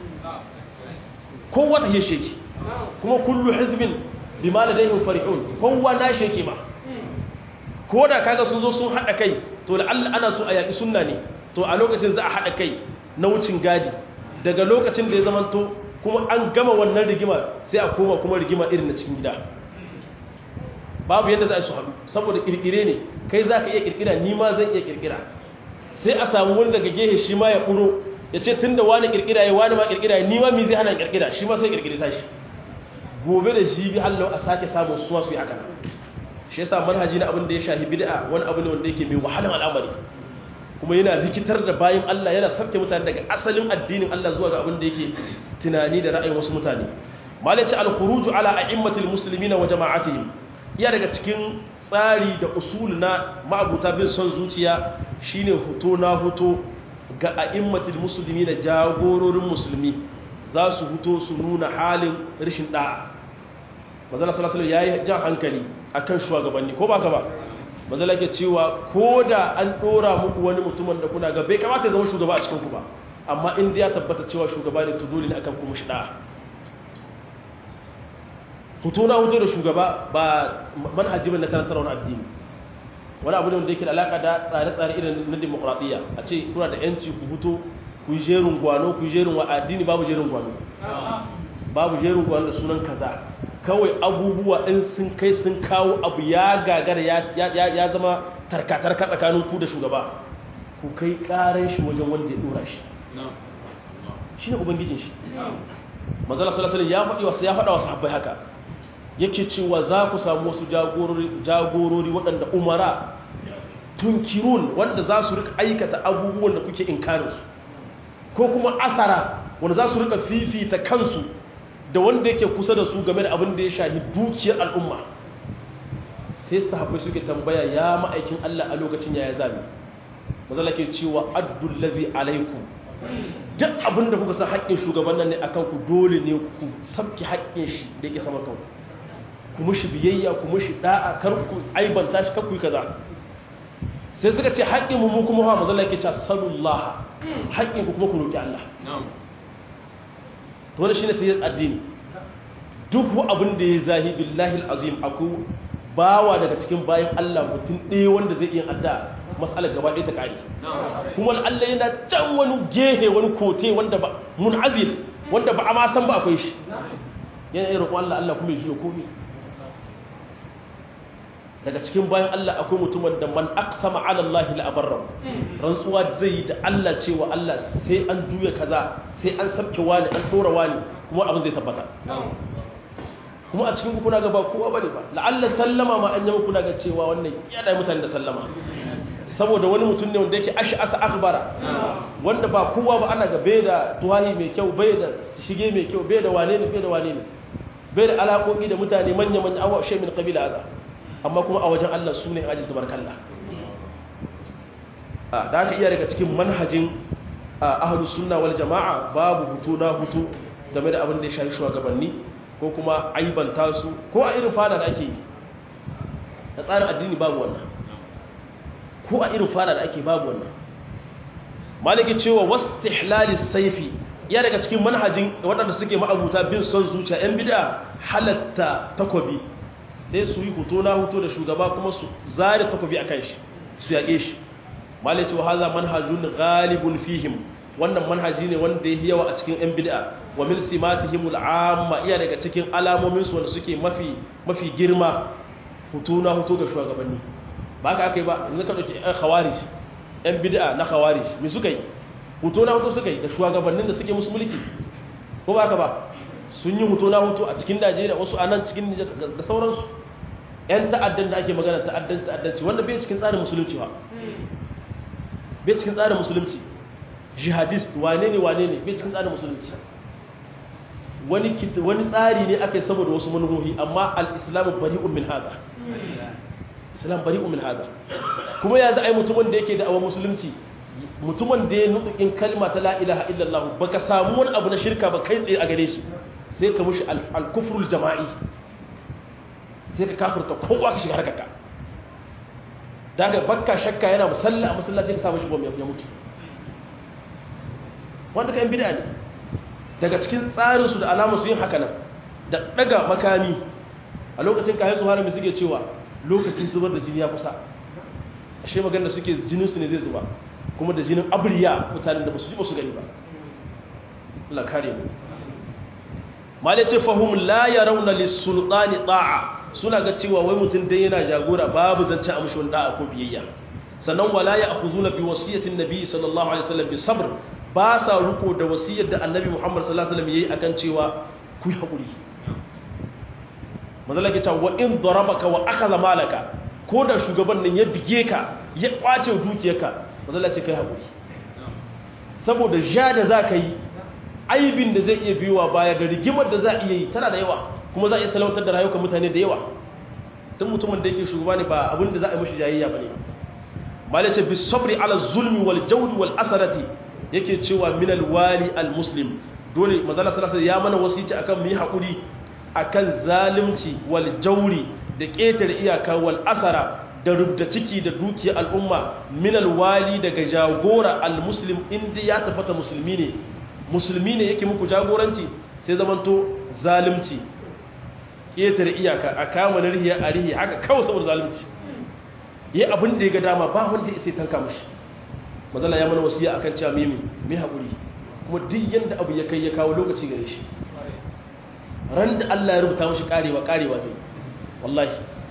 kowa ta sheki kuma kullu hizbin bima ladayhim farihun kowa na sheki ma ko da kaga sun zo sun hada kai to la'alla ana so a yaki sunna ne to a lokacin za a hada kai na wucin gadi daga lokacin da ya zamanto kuma an gama wannan rigima sai a koma kuma rigima irin na cikin gida babu yadda za a su haɗu saboda ƙirƙire ne kai za ka iya ƙirƙira ni ma zan iya ƙirƙira sai a samu wani daga gehe shi ma ya ƙuro ya ce tun da wani ƙirƙira ya wani ma ƙirƙira ya ni ma mi zai hana ƙirƙira shi ma sai ƙirƙire ta shi gobe da shi bi hallau a sake samun suwa su yi haka shi yasa manhaji na abin da ya shahi bid'a wani abu ne wanda yake mai wahalan al'amari kuma yana rikitar da bayan Allah yana sabke mutane daga asalin addinin Allah zuwa ga abin da yake tunani da ra'ayin wasu mutane malaci al-khuruju ala a'immatil muslimina wa jama'atihim iya daga cikin tsari da usul na ma'abuta bin son zuciya shine huto na huto ga a'immatil muslimina jagororin musulmi za su huto su nuna halin rashin da'a manzala sallallahu alaihi wasallam yayi jan hankali akan shugabanni ko baka ba manzala ke cewa ko da an dora muku wani mutumin da kuna ga bai kamata ya zama shugaba a cikin ku ba amma in ya tabbata cewa shugaba ne to dole ne akan kuma shi da'a hutu na hutu da shugaba ba manhaji na karantar wani addini wani abu ne wanda yake da alaka da tsare-tsare irin na demokradiyya a ce kuna da yanci ku hutu ku yi jerin gwano ku yi jerin wa addini babu jerin gwano babu jerin gwano da sunan kaza kawai abubuwa in sun kai sun kawo abu ya gagara ya zama tarka-tarka tsakanin ku da shugaba ku kai karan shi wajen wanda ya dora shi shi ne ubangijin shi mazala salasala ya faɗi wasu ya faɗa wasu habbai haka yake cewa za ku samu wasu jagorori waɗanda umara tunkirun wanda za su rika aikata abubuwan da kuke inkarinsu ko kuma asara wanda za su rika fifita kansu da wanda yake kusa da su game da abin da ya shahi dukiyar al'umma sai sahabbai suke tambaya ya ma'aikin Allah a lokacin yaya zami mazala ke cewa addullazi alaikum duk abin da kuka san haƙƙin shugaban nan ne akan ku dole ne ku sabki haƙƙin shi da yake sama kanku ku mushi biyayya ku mushi da'a kar ku aibanta shi kar ku yi kaza sai suka ce haƙƙin mu kuma ha mazala ke cewa sallallahu haƙƙin ku kuma ku roki Allah to wannan shine tayyib addini duk abin da ya zahi billahi alazim aku bawa daga cikin bayan Allah mutum ɗaya wanda zai iya adda mas'alar gaba ɗaya ta kare kuma Allah yana can wani gehe wani kote wanda ba munazil wanda ba a ma san ba akwai shi yana irin Allah Allah kuma ya jiyo komai daga cikin bayan Allah akwai mutumin da man aqsama ala Allah la abarra rantsuwa zai yi da Allah cewa Allah sai an juya kaza sai an sabke wani an tora wani kuma abin zai tabbata kuma a cikin kuna ga ba kowa bane ba la'alla sallama ma an yi kuna ga cewa wannan ya da mutane da sallama saboda wani mutum ne wanda yake ash'asa akhbara wanda ba kowa ba ana ga bai da tuwahi mai kyau bai da shige mai kyau bai da wane ne bai da wane ne bai da alaƙoƙi da mutane manya manya awa shay min qabila azza amma kuma a wajen Allah su ne ajin tubarkalla da aka iya daga cikin manhajin ahalus sunna wal jama'a babu hutu na hutu game da abin da ya shafi shugabanni ko kuma aibanta su ko a irin fada da ake yi da tsarin addini babu wannan ko a irin fada da ake babu wannan maliki cewa wastihlalis saifi ya daga cikin manhajin waɗanda suke ma'abuta bin son zuciya 'yan bid'a halatta takobi sai su yi hoto na hoto da shugaba kuma su zare takobi a kan shi su yaƙe shi malai cewa haza manhajun ghalibun fihim wannan manhaji ne wanda ya yawa a cikin yan bid'a wa min simatihim al'amma iya daga cikin alamomin su wanda suke mafi mafi girma hutu na hutu ga shugabanni ba ka akai ba yanzu ka dauki yan khawarij yan bid'a na khawarij me suka yi hutu na hutu suka yi da shugabannin da suke musu mulki ko ba ka ba sun yi hutu na hutu a cikin Najeriya wasu anan cikin Nijar da sauransu yan ta'addan da ake magana ta'addan ta'addanci wanda bai cikin tsarin musulunci ba bai cikin tsarin musulunci jihadist wane ne wane ne bai cikin tsarin musulunci wani wani tsari ne aka yi saboda wasu manuhohi amma al-islamu bari'un min haza islam bari'un min haza kuma ya za a yi mutumin da yake da awon musulunci mutumin da ya nuɗuƙin kalma ta la ilaha illallah baka samu wani abu na shirka ba kai tsaye a gare shi sai ka mushi al-kufrul jama'i sai ka kafirta kowa ka shiga harkarka daga bakka shakka yana musalla a masallaci ka samu shi bom ya mutu wanda ka yan bida ne daga cikin tsarinsu da alamu su yin haka nan da daga makami a lokacin kayan su harami suke cewa lokacin zubar da jini ya kusa ashe magana suke jininsu ne zai zuba kuma da jinin abriya mutanen da ba su ji ba su gani ba Allah kare mu malice fahum la yarawna lis-sultani ta'a suna ga cewa wai mutum dai yana jagora babu zance a mushi da'a ko biyayya sannan wala ya akhuzuna bi wasiyatin nabi sallallahu alaihi wasallam bi sabr ba sa ruko da wasiyar da annabi Muhammad sallallahu alaihi wasallam yayi akan cewa ku yi hakuri mazalla ke cewa wa in darabaka wa akhadha malaka ko da shugaban nan ya bige ka ya kwace dukiyarka mazalla ce kai hakuri saboda ja da zaka yi aibin da zai iya biyowa baya da rigimar da za a iya yi tana da yawa kuma za a iya salautar da rayukan mutane da yawa tun mutumin da yake shugaba ne ba abin da za a yi mashi jayayya ba ne malai ce bisabri ala zulmi wal jawri wal asarati yake cewa min al wali al muslim dole mazala sallallahu ya mana wasici akan mu yi hakuri akan zalunci wal jawri da ƙetare iyaka wal asara da rubda ciki da dukiyar al'umma min al wali daga jagora al muslim inda ya tabbata musulmi ne musulmi ne yake muku jagoranci sai zamanto zalunci ƙetare iyaka a kama na rihiya a rihiya haka kawai saboda zalunci yi abin da ya ga dama ba wanda ya sai tanka mashi mazala ya mana wasiya akan cewa mimi mai haƙuri kuma duk yadda abu ya kai ya kawo lokaci gare shi ran da Allah ya rubuta mashi karewa karewa zai wallahi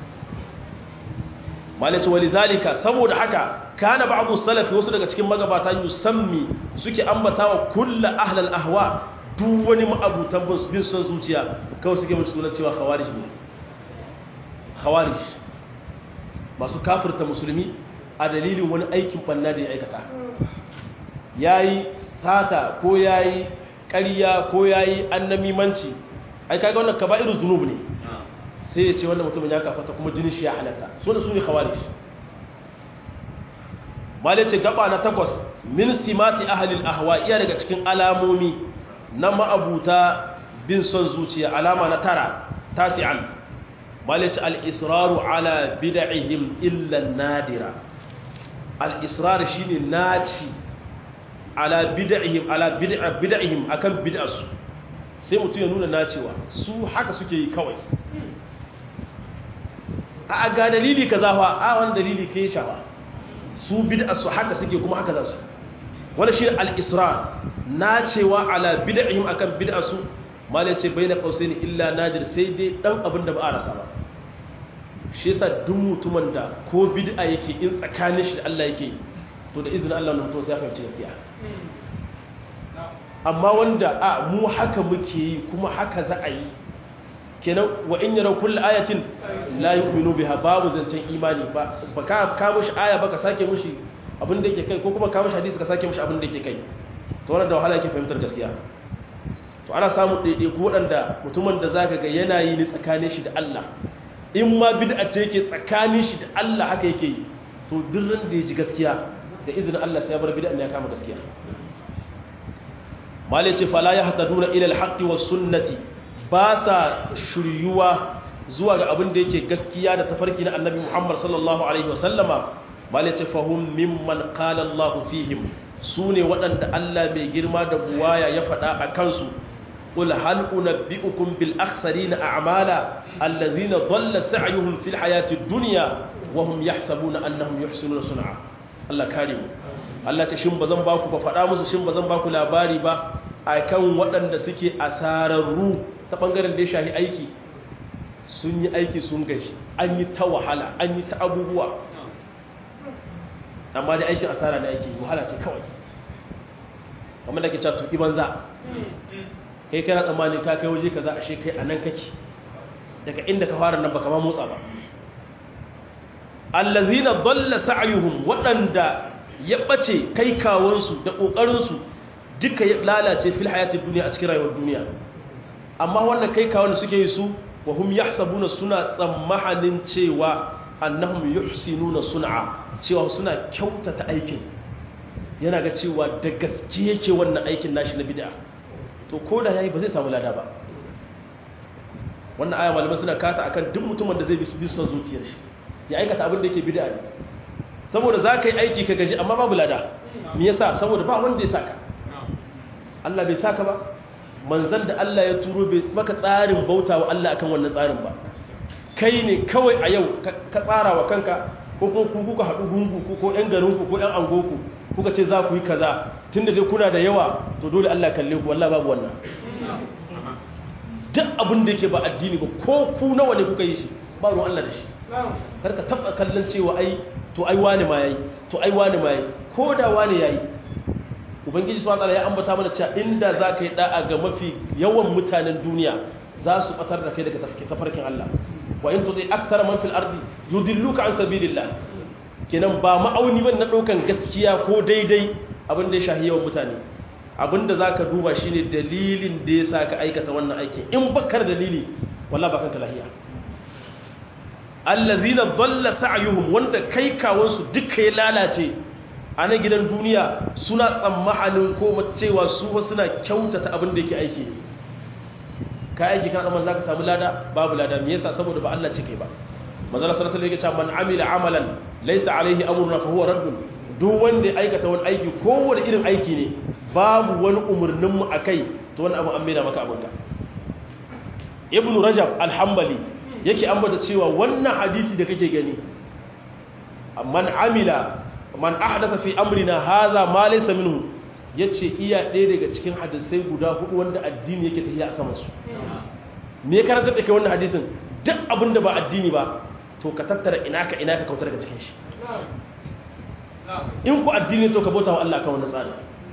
malaci wali zalika saboda haka kana ba'du salafi wasu daga cikin magabata yusammi suke ambatawa kullu ahlal ahwa duk wani ma'abutan bin son zuciya kawai suke mutu sunan cewa khawarij ne khawarij masu kafirta musulmi a dalilin wani aikin banna da ya aikata yayi sata ko yayi ƙarya ko yayi annamimanci ai kaga wannan kaba'irul dhunub ne sai ya ce wannan mutumin ya kafata kuma jinin shi ya halatta sunan su ne khawarij malai ce gaba na takwas min simati ahlil ahwa iya daga cikin alamomi na ma'abuta bin son zuciya alama na tara tasi'an malice al-israru ala bid'ihim illa nadira al-israr shine naci ala bid'ihim ala bid'ihim akan bid'arsu sai mutum ya nuna nacewa su haka suke yi kawai a ga dalili kaza fa a wani dalili kai shawa su bid'arsu haka suke kuma haka za su wani shi al-israr nacewa ala bid'ihim akan bid'arsu malai ce bai na kausai ne illa nadir sai dai dan abin da ba a rasa ba shi yasa duk mutumin da ko bid'a yake in tsakanin shi da Allah yake to da izinin Allah mutum sai ya fahimci gaskiya amma wanda a mu haka muke yi kuma haka za a yi kenan wa in yara kullu ayatin la yu'minu biha babu zancen imani ba ba ka ka mushi aya ba ka sake mushi abin da yake kai ko kuma ka mushi hadisi ka sake mushi abin da yake kai to wannan da wahala yake fahimtar gaskiya to ana samun ɗaiɗaiku waɗanda mutumin da zaka ga yana yi ni tsakanin shi da Allah in ma bid'a ce yake tsakanin shi da Allah haka yake yi to duk ran da ya ji gaskiya da izinin Allah sai ya bar bid'a ne ya kama gaskiya malai ce fala ya hataduna ila alhaqqi was sunnati ba sa shiryuwa zuwa ga abin da yake gaskiya da tafarki na annabi Muhammad sallallahu alaihi wasallama malai ce fahum mimman qala Allah fihim sune waɗanda Allah mai girma da buwaya ya faɗa a kansu قل هل أنبئكم بالأخسرين أعمالا الذين ضل سعيهم في الحياة الدنيا وهم يحسبون أنهم يحسنون صنعا Allah kare mu Allah ce shin bazan baku ba faɗa musu shin bazan baku labari ba akan waɗanda suke asararru ta bangaren da ya shahi aiki sun yi aiki sun gashi an yi ta wahala an yi ta abubuwa amma dai aikin asara na aiki wahala ce kawai kamar da ke cewa tuki banza kai kana tsammanin ka kai waje kaza ashe kai anan kake daga inda ka fara nan baka ma motsa ba allazina dalla sa'yuhum wadanda ya bace kai kawansu da kokarin su duka ya lalace fil hayatid dunya a cikin rayuwar duniya amma wannan kai kawon da suke yi su wa hum yahsabuna suna tsammahanin cewa annahum yuhsinuna sun'a cewa suna kyautata aikin yana ga cewa da gaske yake wannan aikin nashi na bid'a to ko da yayi ba zai samu lada ba wannan aya malamai suna kata akan duk mutumin da zai bi son zuciyar shi ya aikata abin da yake bid'a ne saboda za ka yi aiki ka gaji amma babu lada me yasa saboda ba wanda ya saka Allah bai saka ba manzon da Allah ya turo bai maka tsarin bauta wa Allah akan wannan tsarin ba kai ne kawai a yau ka tsara wa kanka ko kuma ku kuka haɗu gungu ko ko ƴan garinku ko ƴan angoku kuka ce za ku yi kaza tunda dai kuna da yawa to dole Allah kalle ku wallahi babu wannan duk abin da yake ba addini ba ko ku nawa ne kuka yi shi ba ruwan Allah da shi karka taba kallon cewa ai to ai wani ma yayi to ai wani ma yayi ko da wani yayi ubangiji subhanahu wataala ya ambata mana cewa inda zaka yi da'a ga mafi yawan mutanen duniya za su batar da kai daga tafarkin Allah wa in tudi akthar man fil ardi yudilluka an sabilillah kenan ba ma'auni ban na daukan gaskiya ko daidai abin da ya shahi yawan mutane abin da zaka duba shine dalilin da yasa ka aikata wannan aikin in bakar dalili wallahi ba kanka lahiya allazina dalla sa'yuhum wanda kai kawansu duka ya lalace a na gidan duniya suna tsammanin ko cewa su ba suna kyautata abin da yake aiki ka aiki kan amma zaka samu lada babu lada me yasa saboda ba Allah cike ba manzo Allah sallallahu alaihi wasallam yake cewa man amila amalan laysa alaihi amruna fa huwa raddun duk wanda ya aikata wani aiki kowane irin aiki ne babu wani umurnin mu akai to wani abu an mena maka abinka ibnu rajab al-hanbali yake ambata cewa wannan hadisi da kake gani man amila man ahdasa fi amrina hadha ma laysa minhu yace iya ɗaya daga cikin hadisai guda hudu wanda addini yake tafiya a saman su me karanta da kai wannan hadisin duk abin da ba addini ba to ka tattara ina ka ina ka kautar daga cikin shi in ku addini to ka bauta wa Allah kan wannan tsari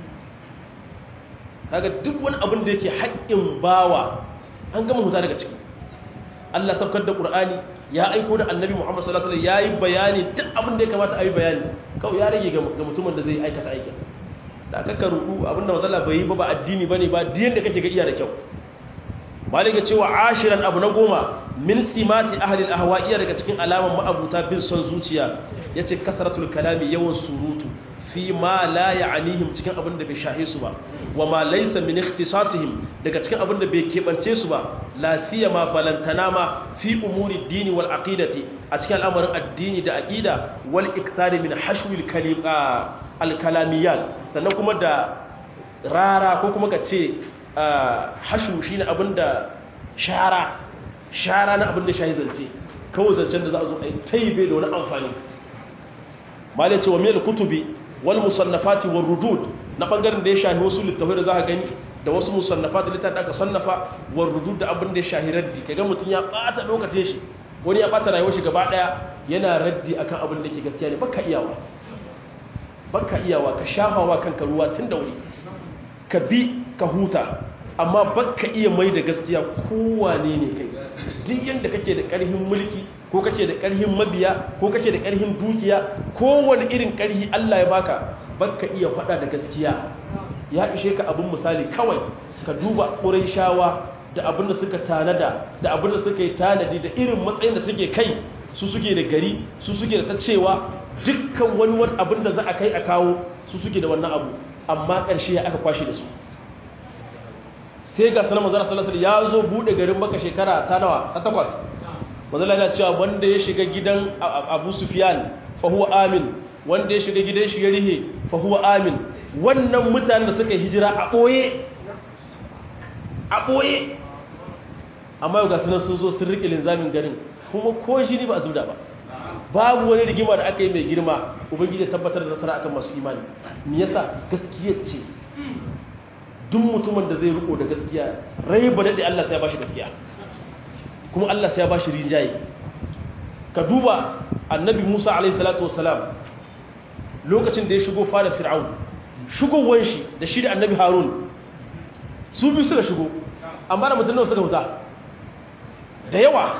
kaga duk wani abin da yake haƙƙin bawa an gama huta daga ciki Allah saukar da Qur'ani ya aiko da Annabi Muhammad sallallahu alaihi wasallam yayi bayani duk abin da ya kamata a yi bayani kawai ya rage ga mutumin da zai aikata aikin da aka ka ruku abinda mazala bai yi ba ba addini bane ba diyan da kake ga iya da kyau malika cewa ashiran abu na goma min simati ahli al-ahwa iya daga cikin alaman ma'abuta bin son zuciya yace kasratul kalami yawan surutu fi ma la ya'nihim cikin abin da bai shahe su ba wa ma laysa min ikhtisasihim daga cikin abin da bai kebance su ba la siyama balantana ma fi umuri dini wal aqidati a cikin al'amarin addini da aqida wal ikthari min hashwil kalima al kalamiyat sannan kuma da rara ko kuma ka ce hashu shine abin da shara shara na abin da shahi zance kawai zancen da za a zo a yi taibe da wani amfani malai ce wa mil kutubi wal musannafati war rudud na bangaren da ya shahi wasu littafai da za ka gani da wasu musannafat da littafin da aka sannafa war rudud da abin da ya shahi raddi kaga mutum ya bata lokacin shi wani ya bata rayuwar shi gaba daya yana raddi akan abin da ke gaskiya ne baka iyawa baka iyawa ka shafawa kanka ruwa tun da wuri ka bi ka huta amma baka iya mai da gaskiya kowane ne kai duk yadda kake da ƙarfin mulki ko kake da ƙarfin mabiya ko kake da ƙarfin dukiya kowane irin ƙarfi Allah ya baka baka iya faɗa da gaskiya ya ishe ka abin misali kawai ka duba shawa da abin da suka tanada da abin da suka yi tanadi da irin matsayin da suke kai su suke da gari su suke da ta cewa dukkan wani wani abin da za a kai a kawo su suke da wannan abu amma ƙarshe ya aka kwashe da su sai ga sanar mazara salasar ya zo buɗe garin maka shekara ta nawa ta takwas mazala yana cewa wanda ya shiga gidan abu sufiyan fahuwa amin wanda ya shiga gidan shi ya rihe fahuwa amin wannan mutanen da suka hijira a ɓoye a ɓoye amma yau ga sunan sun zo sun riƙe linzamin garin kuma ko shi ba a zuda ba babu wani rigima da aka yi mai girma ubangiji tabbatar da nasara akan masu imani me yasa gaskiya ce duk mutumin da zai riko da gaskiya rai ba daɗe Allah sai ya bashi gaskiya kuma Allah sai ya bashi rinjaye ka duba annabi Musa alaihi salatu wassalam lokacin da ya shigo fada fir'aun shigowar shi da shi da annabi harun su biyu suka shigo amma da mutum nawa suka huta da yawa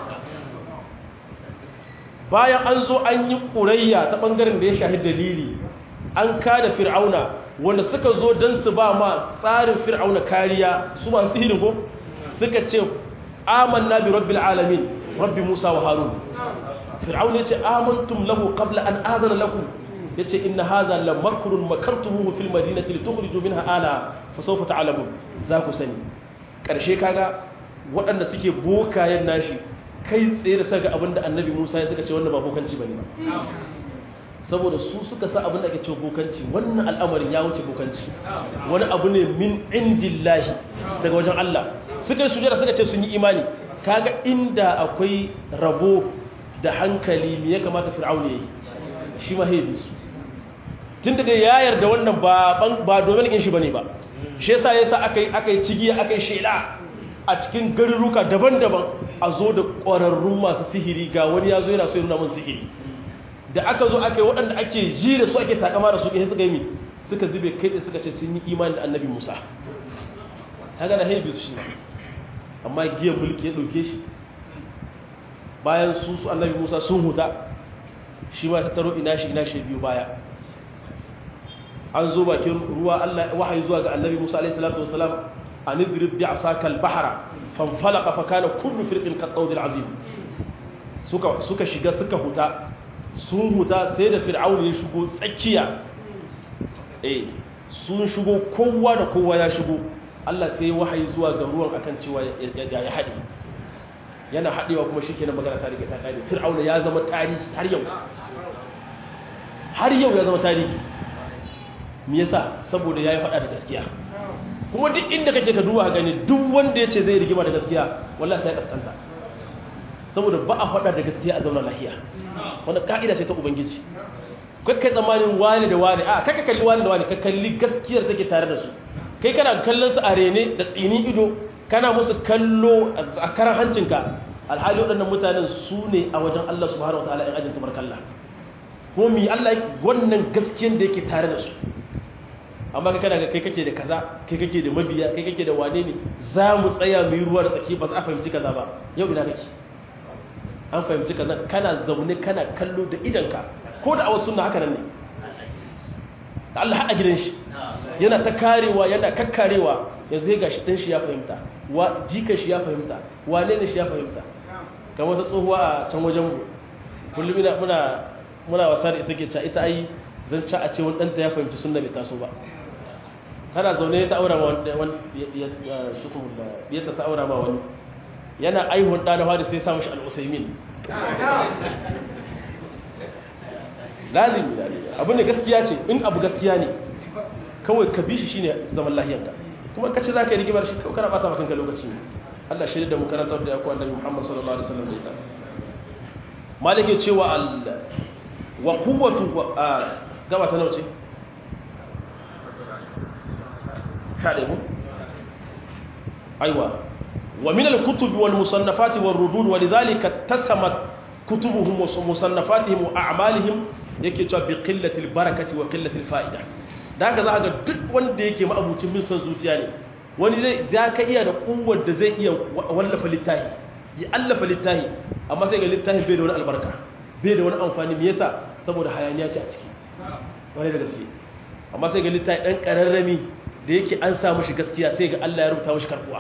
bayan an zo an yi ƙurayya ta ɓangaren da ya shahi dalili an kada fir'auna wanda suka zo don su ba ma tsarin fir'auna kariya su masu sihirin ko suka ce amanna bi rabbil alamin rabbi musa wa harun fir'auna ya ce amantum lahu qabla an adana lakum ya ce inna haza la makrun makartumuhu fil madinati litukhriju minha ala fa sawfa ta'lamun za ku sani karshe kaga waɗanda suke bokayen nashi kai tsaye da saka abinda annabi Musa ya suka ce wannan ba bokanci bane ba saboda su suka sa abinda ake cewa bokanci wannan al'amarin ya wuce bokanci wani abu ne min indillahi daga wajen Allah suka sujada suka ce sun yi imani kaga inda akwai rabo da hankali me ya kamata fir'auna yayi shi ma haibi su tun da ya yarda wannan ba domin in shi ba ne ba shi yasa yasa aka yi aka yi cigiya aka yi shela a cikin garuruka daban-daban a zo da ƙwararrun masu sihiri ga wani ya zo yana so nuna mun sihiri da aka zo aka yi waɗanda ake ji da su ake takama da su ɗaya suka yi mi suka zube kai da suka ce sun yi imani da annabi musa ta gana haibi su shi amma giyan mulki ya ɗauke shi bayan su su annabi musa sun huta shi ma ta taro ina shi ina shi biyu baya an zo bakin ruwa Allah wahayi zuwa ga annabi Musa alaihi salatu wasalam an idrib bi asaka al-bahra fanfalaqa fa kana kullu firqin qad azim suka suka shiga suka huta sun huta sai da fir'aun ya shigo tsakiya eh sun shigo kowa da kowa ya shigo Allah sai wahayi zuwa ga ruwan akan cewa ya haɗe yana haɗewa kuma shikenan magana ta rike ta kare fir'aun ya zama tarihi har yau har yau ya zama tarihi me yasa saboda yayi fada da gaskiya kuma duk inda kake ka duba gani duk wanda yace zai rigima da gaskiya wallahi sai kaskanta saboda ba a fada da gaskiya a zauna lafiya wannan kaida ce ta ubangiji kai kai tsammanin wani da wani a kai ka kalli wani da wani ka kalli gaskiyar take tare da su kai kana kallon su a rene da tsini ido kana musu kallo a karan hancinka alhali waɗannan mutanen su ne a wajen Allah subhanahu wataala in ajin tabarkallah ko mi Allah wannan gaskiyar da yake tare da su amma kai kana ga kai kake da kaza kai kake da mabiya kai kake da wane ne za mu tsaya mu yi ruwa da tsaki ba za a fahimci kaza ba yau ina kake an fahimci kaza kana zaune kana kallo da idanka ko da a wasu na haka nan ne Allah haɗa gidan shi yana ta karewa yana kakkarewa yanzu ya gashi ɗan shi ya fahimta wa jikan shi ya fahimta wane ne shi ya fahimta kamar ta tsohuwa a can wajen mu kullum ina muna muna wasa da ita ke ca ita ai zan ca a ce wani ɗanta ya fahimci sunna bai taso ba tana zaune ta aura ma wani yadda ta aura ma wani yana aihun ɗa na fadi sai sa mashi al'usaimin lazimi abin da gaskiya ce in abu gaskiya ne kawai ka bi shi shine zaman lahiyarka kuma kace za ka yi rigimar shi kawai kana bata maka kanka lokaci ne Allah shirya da mu karantar da yaku annabi Muhammad sallallahu alaihi wasallam da ita malik ya cewa al wa quwwatu gaba ta nauce kaɗe mu aiwa wa min al-kutub wal musannafat wal rudud wa lidhalika tasamat kutubuhum wa musannafatihim wa a'malihim yake cewa bi qillati al-barakati wa qillati al-fa'ida da haka za ga duk wanda yake ma'abucin bin son zuciya ne wani zai za ka iya da kuwar da zai iya wallafa littafi ya allafa littafi amma sai ga littafi bai da wani albarka bai da wani amfani me yasa saboda hayaniya ce a ciki wani da gaske amma sai ga littafi dan kararrami da yake an samu shi gaskiya sai ga Allah ya rubuta mashi karbuwa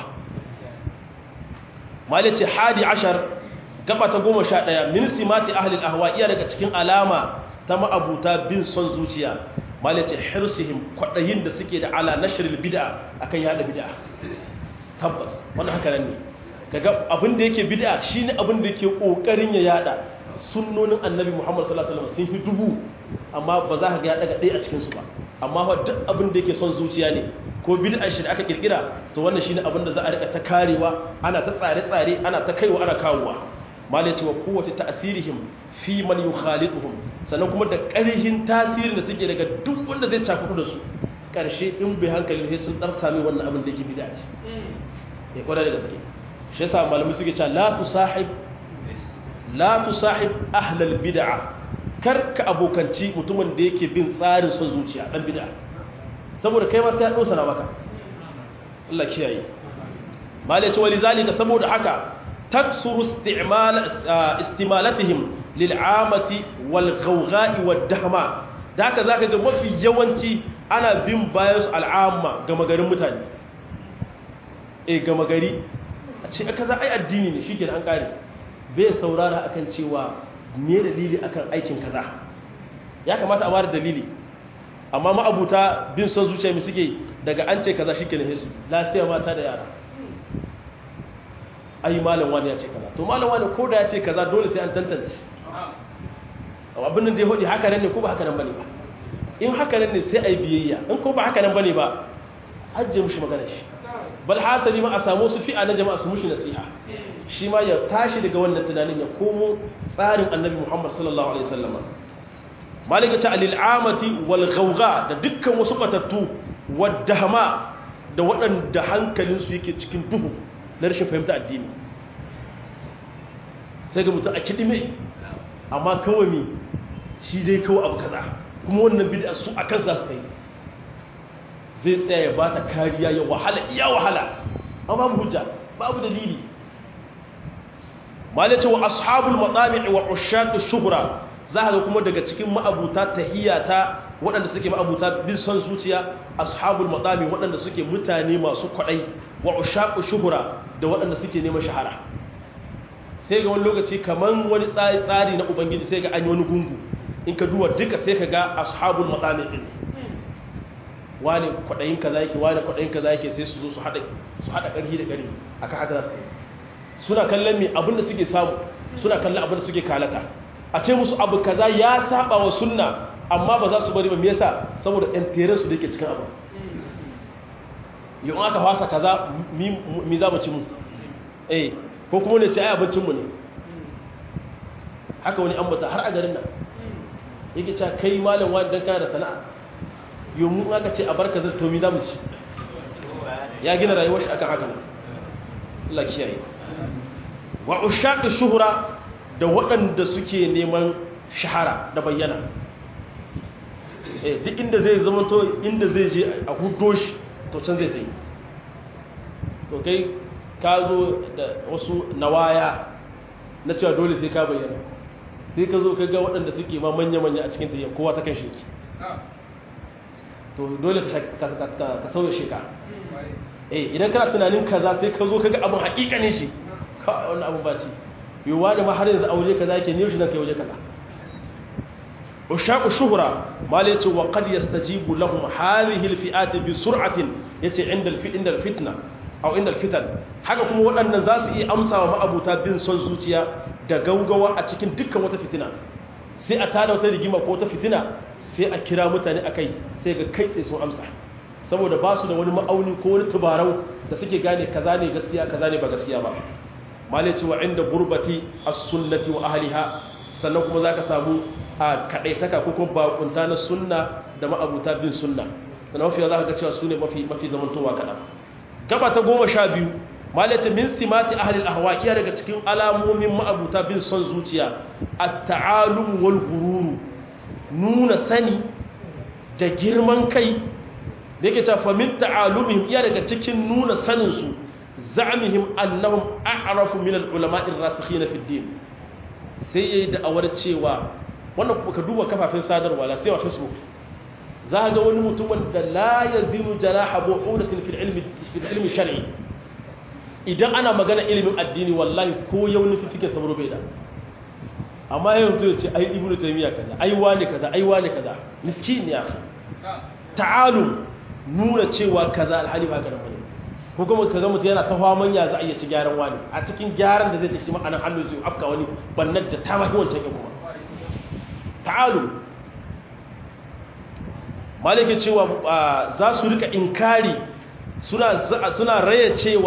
malice hadi ashar gaba ta goma sha ɗaya min simati ahli al-ahwa iya daga cikin alama ta ma'abuta bin son zuciya malice hirsihim kwaɗayin da suke da ala nashril bid'a akan yada bid'a tabbas wannan haka nan ne kaga abin da yake bid'a shine abin da yake kokarin ya yada sunnonin annabi Muhammad sallallahu alaihi wasallam sun fi dubu amma ba za ka ga ya daga ɗaya a cikin su ba amma fa duk abin da yake son zuciya ne ko bid'a shi da aka kirkira to wannan shine abin da za a rika ta karewa ana ta tsare tsare ana ta kaiwa ana kawowa malai cewa kowace ta'asirihim fi man yukhalituhum sannan kuma da ƙarhin tasirin da suke daga duk wanda zai cakudu da su ƙarshe in bai hankali sai sun dar sami wannan abin da yake bid'a ce ya kwada da gaske shi yasa malamai suke cewa la tusahib la tusahib ahlal bid'a kar ka abokanci mutumin da yake bin tsarin son zuciya dan bid'a saboda kai ma sai ya dosa na maka Allah kiyaye malai ce wali zalika saboda haka taksuru isti'mal istimalatihim lil amati wal ghawgha'i wad dahma da haka zaka ga mafi yawanci ana bin bayan su al'amma ga magarin mutane eh ga magari a ce kaza ai addini ne shike an kare bai saurara akan cewa me dalili akan aikin kaza ya kamata a ware dalili amma ma'abuta bin son zuciya mi suke daga an ce kaza shike ne su lafiya mata da yara ai malam wani ya ce kaza to malam wani ko da ya ce kaza dole sai an tantance abin nan da ya hudi haka nan ne ko ba haka nan bane ba in haka nan ne sai ai biyayya in ko ba haka nan bane ba ajiye mushi magana shi bal hasali ma a samu su fi'a na jama'a su mushi nasiha shi ma ya tashi daga wannan tunanin ya komo tsarin annabi Muhammad sallallahu alaihi wasallam malika ta alil amati wal ghawga da dukkan wasu batattu wadahma da waɗanda hankalinsu yake cikin duhu na rashin fahimta addini sai ga mutum a kiɗime amma kawai mi shi dai kawai abu kaza kuma wannan bid'a su a kansa su kai zai tsaya ya ba ta kariya ya wahala iya wahala amma babu hujja babu dalili malace wa ashabul matami'i wa ushaq shuhra za ga kuma daga cikin ma'abuta tahiyata waɗanda suke ma'abuta bin son zuciya ashabul matami waɗanda suke mutane masu kwaɗai wa ushaq shuhra da waɗanda suke neman shahara sai ga wani lokaci kaman wani tsari na ubangiji sai ga an yi wani gungu in ka duba duka sai ka ga ashabul matami din wani kwaɗayin kaza yake wani kwaɗayin kaza yake sai su zo su haɗa su haɗa ƙarfi da ƙarfi aka haka za su yi suna kallon me abin da suke samu suna kallon abin da suke kalata a ce musu abu kaza ya saba wa sunna amma ba za su bari ba me yasa saboda ɗan su da yake cikin abu yau aka fasa kaza mi za mu ci mu eh ko kuma ne ce ai abincinmu ne haka wani ambata har a garin nan yake cewa kai malam wani dan kana da sana'a yau mu aka ce a barka zai to mi za mu ci ya gina rayuwar shi akan haka Allah kiyaye wa ushaqi shuhra da waɗanda suke neman shahara da bayyana eh duk inda zai zama to inda zai je a hudo shi to can zai tayi to kai ka zo da wasu nawaya na cewa dole sai ka bayyana sai ka zo ka ga waɗanda suke ma manya-manya a cikin tayyar kowa ta kan shi to dole ka sauya sheka eh idan kana tunanin kaza sai ka zo ka ga abin haƙiƙanin shi kawai wannan abin ba ci yiwuwa da ma har yanzu aure kaza ke ne shi nan kai waje kaza ushaqu shuhra mal yace wa qad yastajibu lahum hadhihi alfi'at bi sur'atin yace inda inda alfitna aw inda alfitan haka kuma waɗannan za su iya amsa wa ma'abuta bin son zuciya da gaugawa a cikin dukkan wata fitina sai a tada wata rigima ko wata fitina sai a kira mutane akai sai ga kai sai sun amsa saboda ba su da wani ma'auni ko wani tubarau da suke gane kaza ne gaskiya kaza ne ba gaskiya ba malaci wa inda gurbati as-sunnati wa ahliha sannan kuma zaka samu a kadaitaka ko kuma bakunta na sunna da ma'abuta bin sunna sannan mafi zaka ga cewa sune mafi mafi zamantowa kada gaba ta goma sha biyu malaci min simati ahli al-ahwa iya daga cikin alamomin ma'abuta bin son zuciya at-ta'alum wal gururu nuna sani da girman kai da yake cewa famin ta'alumihim iya daga cikin nuna saninsu za'amihim annahum a'rafu min al-ulama'i ar-rasikhin fi ad-din sai yayi da'awar cewa wannan ka duba kafafen sadarwa la sai wa facebook za ga wani mutumin da la yazinu janaha bu'udatin fil ilmi fil ilmi shar'i idan ana magana ilimin addini wallahi ko yau nufi fike sabro bai da amma yanzu ya ce ai ibnu taymiya kaza ai wani kaza ai wani kaza miskin ya ta'alum nuna cewa kaza alhali ba karan bane ko kuma kaga mutum yana ta faman ya za a iya ci gyaran wani a cikin gyaran da zai ci shi ma'anan hannu zai afka wani bannan da ta mahi wancan kuma ta'alum malike cewa za su rika inkari suna suna raya cewa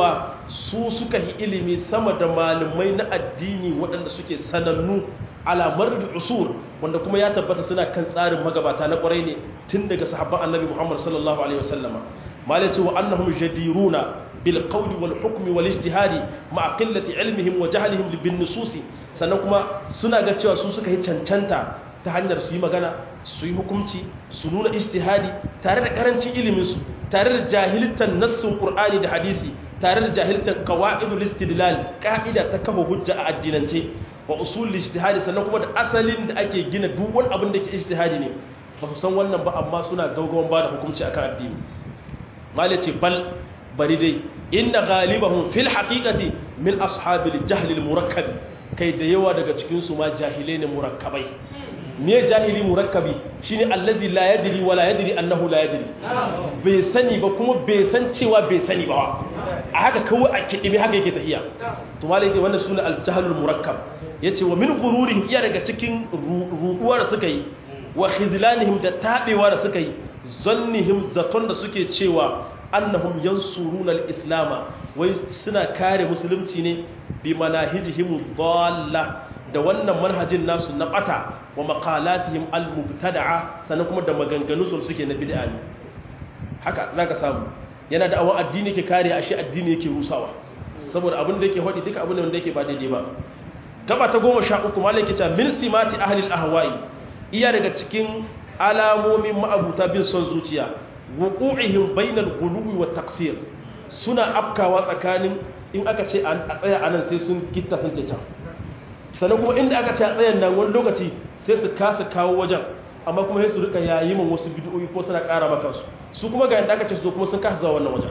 su suka yi ilimi sama da malamai na addini waɗanda suke sanannu alamar da usur wanda kuma ya tabbata suna kan tsarin magabata na ƙwarai ne tun daga sahabban annabi muhammad sallallahu alaihi wasallama malai ce wa annahum jadiruna bil qawli wal hukmi wal ijtihadi ma qillati ilmihim wa jahlihim bin nususi sannan kuma suna ga cewa su suka yi cancanta ta hanyar su yi magana su yi hukunci su nuna ijtihadi tare da karancin iliminsu tare da jahiltar nassin qur'ani da hadisi tare da jahiltar qawaidul istidlal ka'ida ta kafa hujja a addinance wa usul ijtihadi sannan kuma da asalin da ake gina duk wani abin da ke ijtihadi ne ba su san wannan ba amma suna gaugawan ba da hukunci akan addini malai ce bal bari dai inna ghalibahum fil haqiqati min ashabil jahl al murakkab kai da yawa daga cikin su ma jahilai ne murakkabai me jahili murakkabi shine allazi la yadri wala yadri annahu la yadri bai sani ba kuma bai san cewa bai sani ba a haka kawai a kidime haka yake tafiya to malai yake wannan sunan al-jahlul murakkab yace wa min ghururihim iya daga cikin ruɗuwa da suka yi wa khizlanihim da tabewa da suka yi zannihim zaton da suke cewa annahum yansuruna al-islam wai suna kare musulunci ne bi manahijihim dalla da wannan manhajin nasu na bata wa maqalatihim al-mubtada'a sannan kuma da maganganu su suke na bid'a ne haka zaka samu yana da awon addini ke kare ashe addini yake rusawa saboda abin da yake hodi duka abin da yake ba daidai ba gaba ta goma sha uku malai kita min simati ahli al-ahwa'i iya daga cikin alamomin ma'abuta bin son zuciya wuqu'ihim bainal ghuluwi wat taqsir suna afkawa tsakanin in aka ce a tsaya anan sai sun gitta sun ta sannan kuma inda aka ce a tsayan nan wani lokaci sai su kasa kawo wajen amma kuma sai su rika yayi min wasu bid'o'i ko suna ƙara maka su su kuma ga yadda aka ce su kuma sun kasa zuwa wannan wajen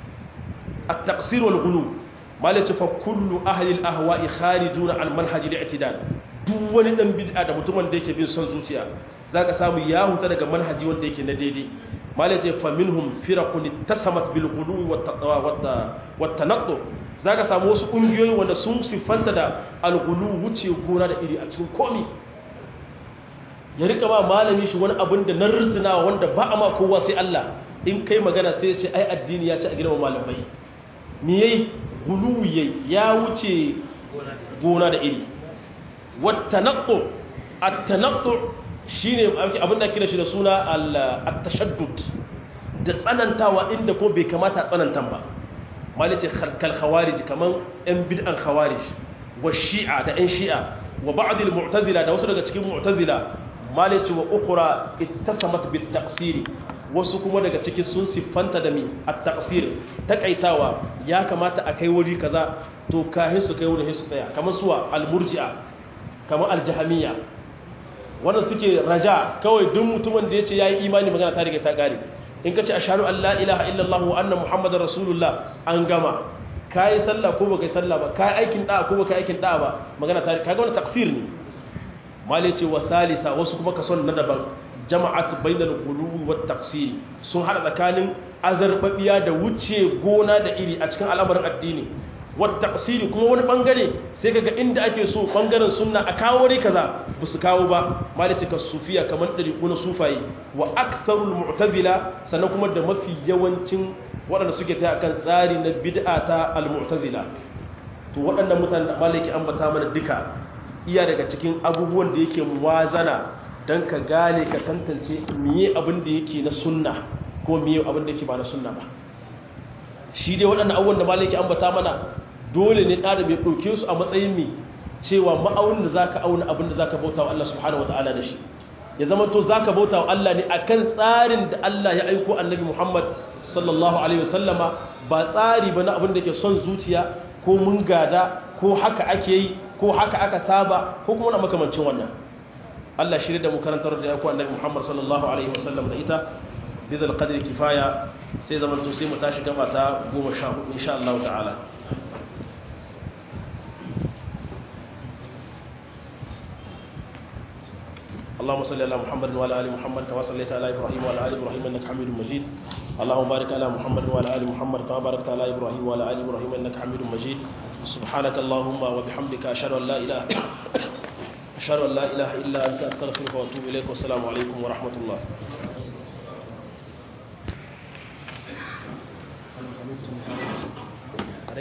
at-taqsir wal ghulu malaci fa kullu ahli al-ahwa'i kharijuna al manhaj al-i'tidal duk wani dan bid'a da mutumin da yake bin son zuciya zaka samu ya huta daga manhaji wanda yake na daidai malaci fa minhum firaqun ittasamat bil ghulu wat tanattu zaka samu wasu kungiyoyi wanda sun sifanta da al-ghulu wuce gona da iri a cikin komi ya rika ba malami shi wani abin da na rizina wanda ba a ma kowa sai Allah in kai magana sai ya ce ai addini ya ci a girma malamai me yayi guluwi yayi ya wuce gona da iri wattanaqqu at-tanaqqu shine abin da kira shi da suna at-tashaddud da tsanantawa inda ko bai kamata a tsanantan ba malice kal khawarij kaman yan bid'an khawarij wa shi'a da yan shi'a wa ba'd al-mu'tazila da wasu daga cikin mu'tazila malice wa ukhra ittasamat bit taqsiri wasu kuma daga ciki sun siffanta da mi at-taqsir takaitawa ya kamata a kai wuri kaza to kahin su kai wurin su tsaya kamar suwa al-murji'a kamar al-jahmiyya wanda suke raja kawai duk mutumin da yace yayi imani magana ta riga ta kare in kace ashhadu an la ilaha illallah wa anna muhammadar rasulullah an gama kai sallah ko baka sallah ba kai aikin da ko baka aikin da ba magana ta kaga wannan taqsir ne mali ce wa salisa wasu kuma kason na daban jama'at bainal ghuluwi wat taqsir sun hada tsakanin azarbabiya da wuce gona da iri a cikin al'amarin addini wat taqsir kuma wani bangare sai kaga inda ake so bangaren sunna a kawo ne kaza ba su kawo ba malice ka sufiya kamar dariku na sufaye wa aktharul mu'tazila sannan kuma da mafi yawancin waɗanda suke ta akan tsari na bid'a ta al-mu'tazila to waɗannan mutanen da maliki ambata mana duka iya daga cikin abubuwan da yake muwazana don ka gane ka tantance miye abin da yake na sunna ko miye abin da yake ba na sunna ba shi dai waɗannan abubuwan da malaki ambata mana dole ne ɗada mai ɗauke su a matsayin mi cewa ma'aunin da za ka auna abin da za ka bauta wa Allah subhanahu wa ta'ala da shi ya zama to za ka bauta wa Allah ne akan tsarin da Allah ya aiko annabi Muhammad sallallahu alaihi wasallama ba tsari ba na abin da ke son zuciya ko mun gada ko haka ake yi ko haka aka saba ko kuma na makamancin wannan Allah shirye da mu karantar da yaku annabi Muhammad sallallahu alaihi wasallam da ita bidal qadri kifaya sai zaman to sai mu tashi gaba ta 14 insha Allah ta'ala اللهم صل على محمد وعلى ال محمد كما صليت على ابراهيم وعلى ال ابراهيم انك حميد مجيد اللهم بارك على محمد وعلى ال محمد كما باركت على ابراهيم وعلى ال ابراهيم انك حميد مجيد سبحانك اللهم وبحمدك اشهد ان لا اله أشهد أن لا إله إلا أنت أستغفرك وأتوب إليك والسلام عليكم ورحمة الله